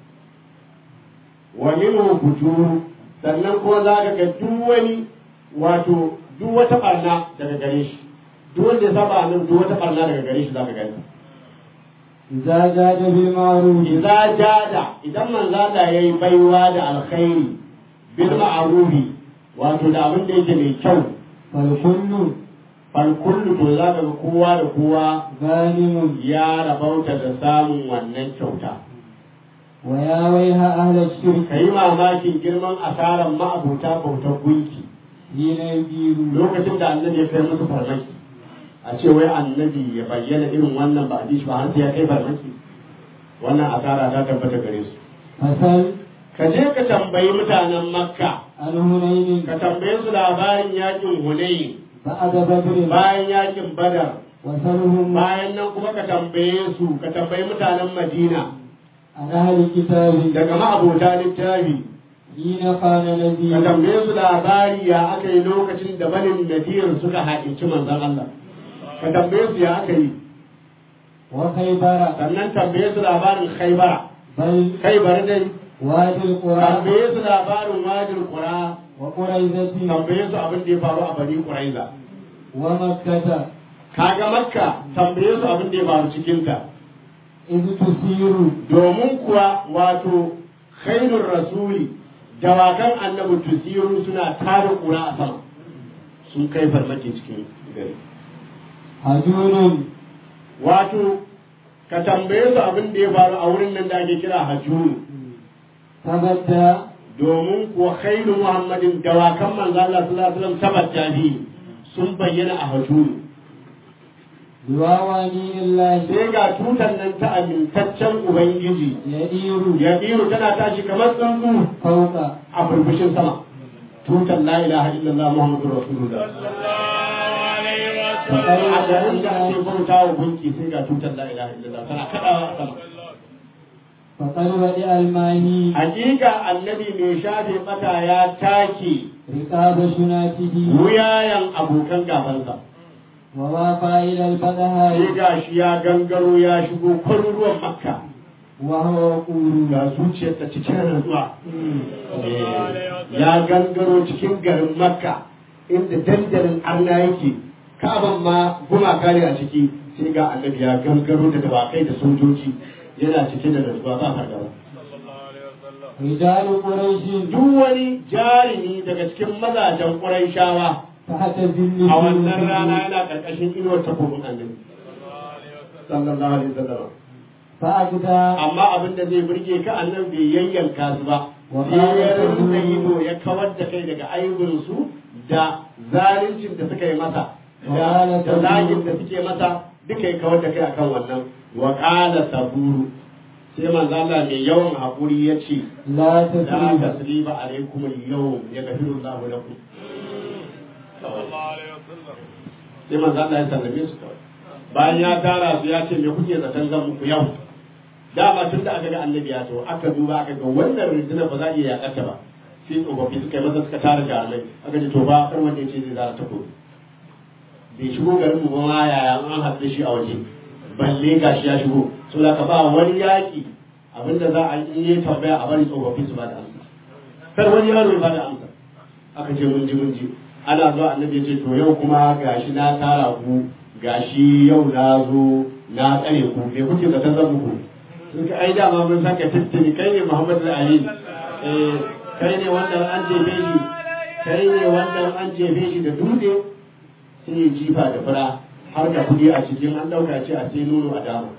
wa minhu bujuru sannan kuma za ka ga duk wani wato duk wata barna daga gare shi duk wanda ya saba nan duk wata barna daga gare shi za ka gani إذا جاد بالمعروف idza jada idan manzo Allah yayi baiwa da alkhairi bil ma'rufi wato da abin da yake mai kyau فالكل fal kullu to za ka ga kowa da kowa غانم ya rabauta da samun wannan kyauta ويا ويها أهل الشرك ka yi mamakin girman asarar ma'abuta bautar gunki حين يديرون lokacin da annabi ya kai musu farmaki a ce wai annabi ya bayyana irin wannan ba a ji shi ba har sai ya kai farmaki wannan asara ta tabbata gare su فسل ka je ka tambayi mutanen makka عن هنين ka tambaye su labarin yakin hunayi بعد بدر bayan yakin badar وسلهم bayan nan kuma ka tambaye su ka tambayi mutanen madina عن أهل الكتاب daga ma'abota littafi حين قال ka نذير tambaye su labari ya aka yi lokacin da banin nadir suka haƙinci manzon Allah ka tambaye su ya aka yi وخيبر sannan tambaye su labarin khaibara بل khaibar dai وادي القرى tambaye su labarin wajin qura وقريزة tambaye su abin da ya faru a bani quraiza ومكة kaga makka tambaye su abin da ya faru cikin ta إذ تسير domin kuwa wato khairur rasuli dawakan annabi tusiru suna tare kura a sama sun kai farmaki cikin gari هجون wato ka tambaye su abin da ya faru a wurin nan da ake kira hajjuru تبدى domin kuwa khairu muhammadin dawakan manzo Allah sallallahu alaihi wasallam tabbata bi sun bayyana a hajjuru بواواني الله sai ga tutan nan ta amintaccen ubangiji يدير ya biyu tana tashi kamar tsuntsu فوق a burbushin sama tutar la ilaha illallah muhammadur rasulullah a garin da ake bauta wa gunki sai ga tutar la ilaha illallah tana kaɗawa a sama فقد بدأ الماهي hakika annabi mai shafe bata ya take رقاب شناته wuyayen abokan gabansa ووافى إلى sai البدهاء ga shi ya gangaro ya shigo kwaruruwan makka وهو يقول ga zuciyarsa cikin rantsuwa ya gangaro cikin garin makka inda dandalin arna yake kaban ma gumaka ne a ciki sai ga annabi ya gangaro da dawakai da sojoji yana cike da rantsuwa ba fargaba رجال قريش duk wani jarumi daga cikin mazajen ƙurayshawa تحت ذل a wannan سيوفه rana yana ƙarƙashin inuwar takobin annabi sallallahu alaihi wasallam فأجدى amma abin da zai burge ka annan bai yayyanka su ba Wa sai ya qala rinda lahu- ido ya kawar da kai daga aibin su da zaluncin da suka yi masa Wa da qala da saburu. zagin da suke masa duka ya kawar da kai akan wannan wa qala saburu sai manzo Allah mai yawan hakuri ya ce لا la تسريب tasriba alaikum al-yawm yaghfiru Allahu lakum sai manzo Allah ya sallame su kawai bayan ya tara su ya ce me kuke zaton zan muku yau dama tun da aka ga annabi ya to aka duba aka ga wannan rundunar ba za a iya yakata ba sai tsofaffi suka yi masa suka tara jarumai aka ce to ba kar wanda ya ce zai zara ta koyi bai shigo garin mu ba ma yaya an haɗu da shi a waje balle gashi ya shigo so da ka ba wani yaƙi abinda za a yi yi tambaya a bari tsofaffi su ba da amsa kar wani yaro ya ba da amsa aka ce mun ji mun ji ana zuwa annabi ya ce to yau kuma gashi na tara ku gashi yau na zo na tsare ku me kuke zaton zan muku sun ka ai dama mun saka tattali kai ne Muhammadu Ali eh kai ne wannan an jefe shi kai ne wannan an jefe shi da dutse sai ya jifa da fura har da kudi a cikin an dauka ce a sai nono a dama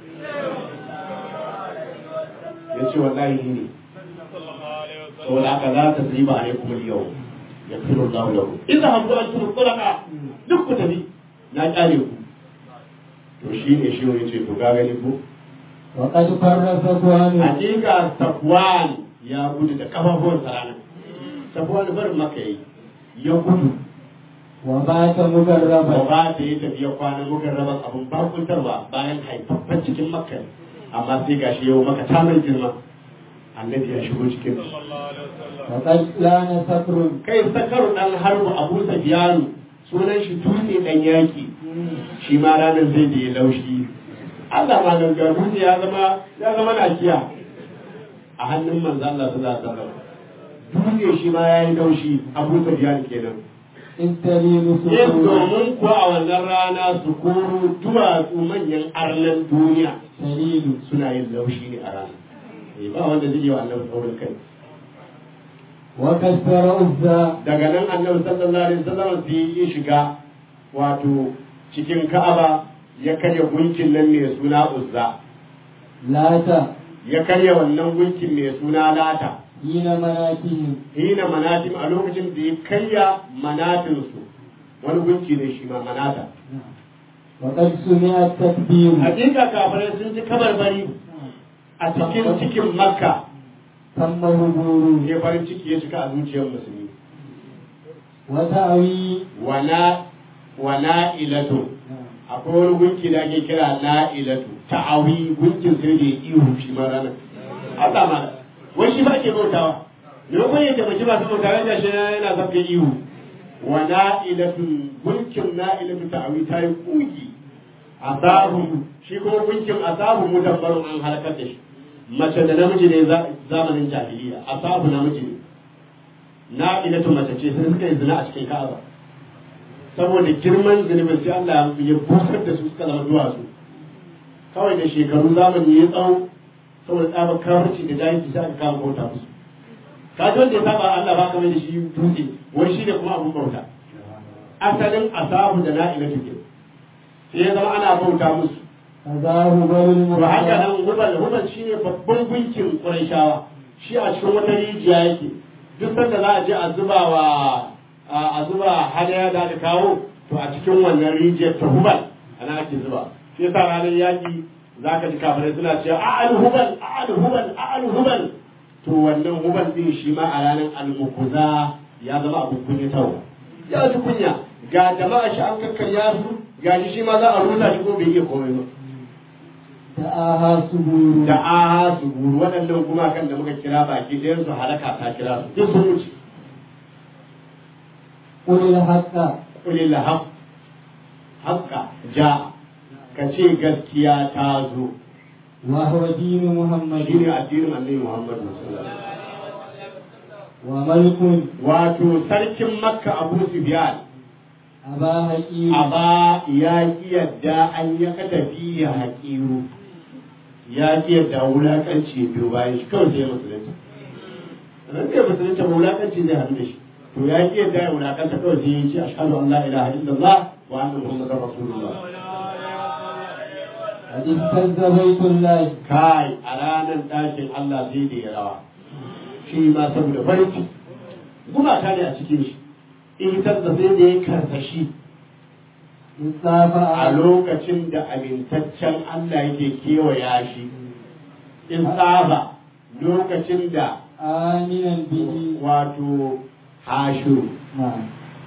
ya ce wallahi ni ne saboda haka za ta riba alaikum al-yau yaghfiru Allahu lakum idza habdu antum tulaqa duk ku tafi na kyale ku to shine shi ya ce to ga gani ko وقد فر صفوان hakika safwan ya gudu da kafafuwan sarana safwan barin maka yi ya gudu وبات ba مجربا ba da ya tafi ya kwana mukan rabar abin bakuntarwa bayan haifaffen cikin makka ne. amma sai gashi yau maka ta mai girma annabi ya shigo cikin وقد لان صفر kai sakaru dan harbu abu safiyanu sunan shi dutse dan yaki shi ma ranar zai da ya laushi Allah ma ganga dutse ya zama ya zama nakiya a hannun manzo Allah sallallahu alaihi wasallam dutse shi ma yayi laushi abu safiyanu kenan إذ تلين yin صفور domin kuwa a wannan rana su koro duwatsu manyan arnan duniya تلين suna yin laushi ne a rana Eh, ba wanda zai yi wa annabi saurin kai وكسر أزا daga nan annabi sallallahu alaihi wasallam sai ya shiga wato cikin ka'aba ya karya gunkin nan mai suna uzza لاتا ya karya wannan gunkin mai suna lata حين مناتهم hina manatim a lokacin da ya karya manatinsu wani gunki ne shi ma manata وقد سمع التكبير hakika kafirai sun ji kabarbari a cikin cikin makka تم هبور sai farin ciki ya cika a zuciyar musulmi وتأوي wana wana ilatu akwai wani gunki da ake kira na ilatu ta'awi gunkin sai da ya ihu shi ma ranar Allah ma wai shi ba ke bautawa ne ko ya tabbaki ba su bautawa ga shi yana zafka ihu wana ilatu gunkin na ilatu ta'awi ta yi kugi asabu shi kuma gunkin asabu mudabbarun an halakar da shi mace da namiji ne za- zamanin jahiliya asabu namiji ne na ilatu mace ce sai suka yi zina a cikin ka'aba saboda girman zunubin sai Allah ya busar da su suka zama duwatsu kawai da shekaru zamani ya tsawo saboda tsabar kawarci da jahilci sai aka kama bauta musu ka ji wanda ya saba Allah ba kamar da shi dutse wai shi ne kuma abun bauta asalin asabu da na'ila tuke sai ya zama ana bauta musu فذاه بل to haka المرسل nan hubal hubal shine babban gunkin Qurayshawa shi a cikin wata rijiya yake duk sanda za a je a zuba wa a zuba hadaya da aka kawo to a cikin wannan rijiyar ta hubal ana ake zuba shi yasa ranar yaki zaka ji kafirai suna cewa a'al hubal a'al hubal a'al hubal to wannan hubal din shi ma a ranar al-mukuza ya zama abin kunyatarwa ya ji kunya ga jama'a shi an kakkarya su ga shi shi ma za a rusa shi ko bai iya komai ba دعاها سبور da aha su guru waɗannan gumakan da muka kira baki ɗayan su halaka ta kira su duk sun wuce قل الحق kulil haq haqqa ja ka ce gaskiya ta zo وهو دين محمد shine addinin annabi Muhammad sallallahu alaihi wasallam وملك wato sarkin makka abu sufyan أبا حكيم aba ya ki yadda an ya katafi ya haƙiru ya ki yadda wulaƙanci biyu bayan shi kawai sai musulunci ran da musulunci ba wulaƙanci zai haɗu da shi to ya ki yadda ya wulaƙanta kawai sai ya ce ashhadu an la ilaha illallah wa anna muhammadar rasulullah قد اهتز بيت الله kai a ranar ɗakin Allah sai da ya rawa shi ma saboda barci gumaka ne a cikin shi in da sai da ya karsashi إذ طاف a lokacin da amintaccen Allah yake kewaya shi in tsaba lokacin da آمنا به wato hashu نعم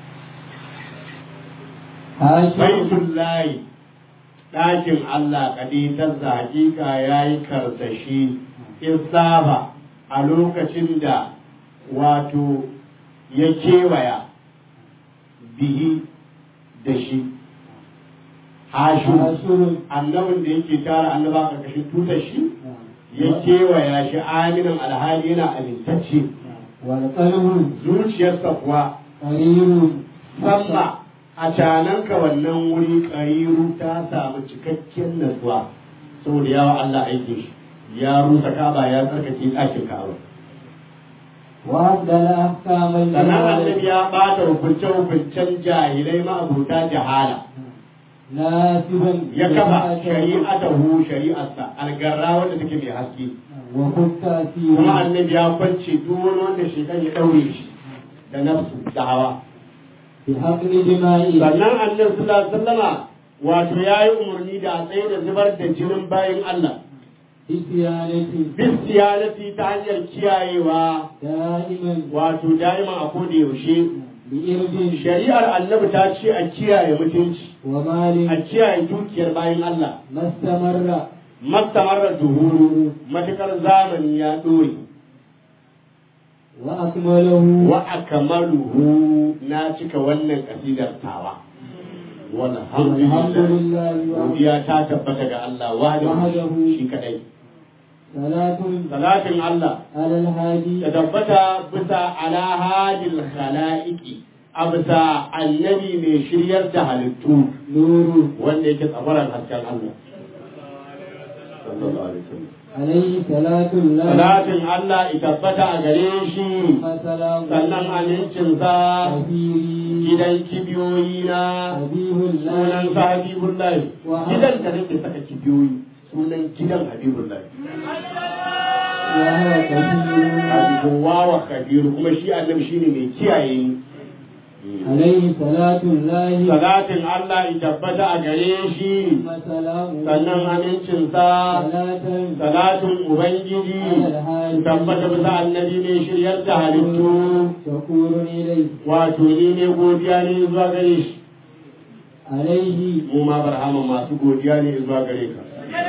هاشم baitun layi ɗakin Allah kaditar da hakika ya yi karsashi in tsaba a lokacin da wato ya kewaya bihi da shi hashu حاشر annabin da yake tara annaba karkashin tutar shi نعم. ya kewaya shi aminin alhali yana amintacce والقلب zuciyarsa kuwa قرير samma a cananka wannan wuri ƙariru ta samu cikakken natsuwa saboda yawa Allah aikin shi ya rusa kaba ya tsarkake ɗakin kaba وأبدل أحكام sannan annabi الجهال ya ɓata hukunce-hukuncen jahilai ma'abuta jahala ناسبا ya kafa لشريعته shari'atahu shari'arsa algarra wanda take mai haske وخذ kuma تأثيره annabi ya kwance duk wani wanda shekan ya ɗaure shi da nafsu da hawa بحقن دمائه sannan annabi sallallahu alaihi wasallama wato yayi umarni da a tsaye da zubar da jinin bayin Allah بصيانته bisiyanati ta hanyar kiyayewa دائما wato daima a koda yaushe بإرض shari'ar annabi ta ce a kiyaye mutunci a ومال kiyaye dukiyar bayin Allah ما استمر mastamarra duhuru matukar zamani ya dore وأكمله wa akmaluhu na cika wannan kasidar tawa الحمد walhamdulillah لله وحده godiya ta tabbata ga Allah wahdahu Wahdahu. shi kadai صلاة salatin Allah على الهادي ta tabbata bisa ala hadil khalaiki a bisa annabi mai shiryar da halittu نور wanda yake tsabaran hasken Allah sallallahu alaihi wasallam عليه صلاة الله salatin Allah ya tabbata a gare shi ثم سلام sannan amincinsa كثير gidan kibiyoyi na حبيب sunan الله sa habibullahi Wa- gidan da nake saka kibiyoyi sunan gidan habibullahi وهو كثير habibuwa wa kabiru kuma shi annabi shine mai kiyaye ni عليه صلاة الله salatin Allah ya tabbata a gare shi ثم سلام sannan amincinsa صلاة salatin ubangiji ya tabbata bisa annabi mai shiryar da halittu شكور إليه wato ni ne godiya ne zuwa gare shi عليه mu ma barhama masu godiya ne zuwa gare ka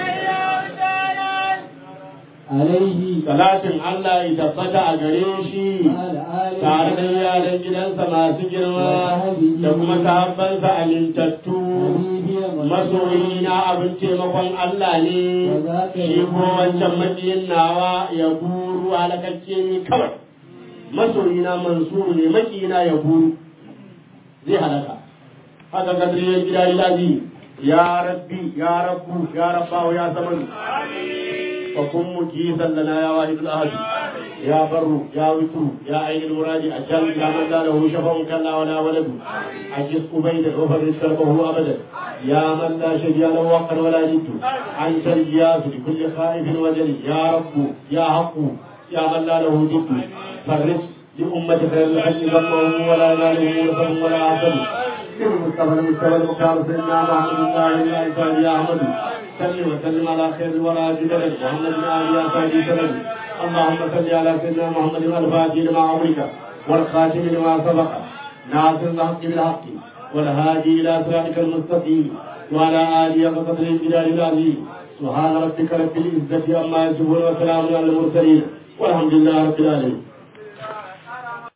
عليه salatin Allah ya tabbata a gare shi وعلى آله tare da yaran gidansa masu girma da kuma sahabbansa amintattu حبيبي masoyi na abin taimakon Allah ne shi ko wancan makiyin nawa ya buru halakakke ni kawai masoyi na mansuru ne makiyina ya buru zai halaka haka kadriyar gida ilahi ya rabbi ya rabbu ya rabbahu ya samadu وكن مجيزا لنا يا واحد الاحد يا بر يا وتر يا عين المراد اجل يا من لا له شفع كلا ولا ولد عجز قبيل وفرج كربه ابدا يا من لا شبيه له وقر ولا ند انت الجياس لكل خائف وجل يا رب يا حق يا من لا له ند فرج لأمة خير الحج ذنبهم ولا ينالهم ورثهم ولا عسل المصطفى المصطفى المختار سيدنا محمد الله الانصاري يا احمد صل وسلم على خير الورى جدلا محمد بن ال يا سيدي سلم اللهم صل على سيدنا محمد الفاتح لما امرك والخاتم لما سبق ناصر الحق بالحق والهادي إلى صراطك المستقيم وعلى آله وقدر الجلال العظيم سبحان ربك رب العزة عما يصفون وسلام على المرسلين والحمد لله رب العالمين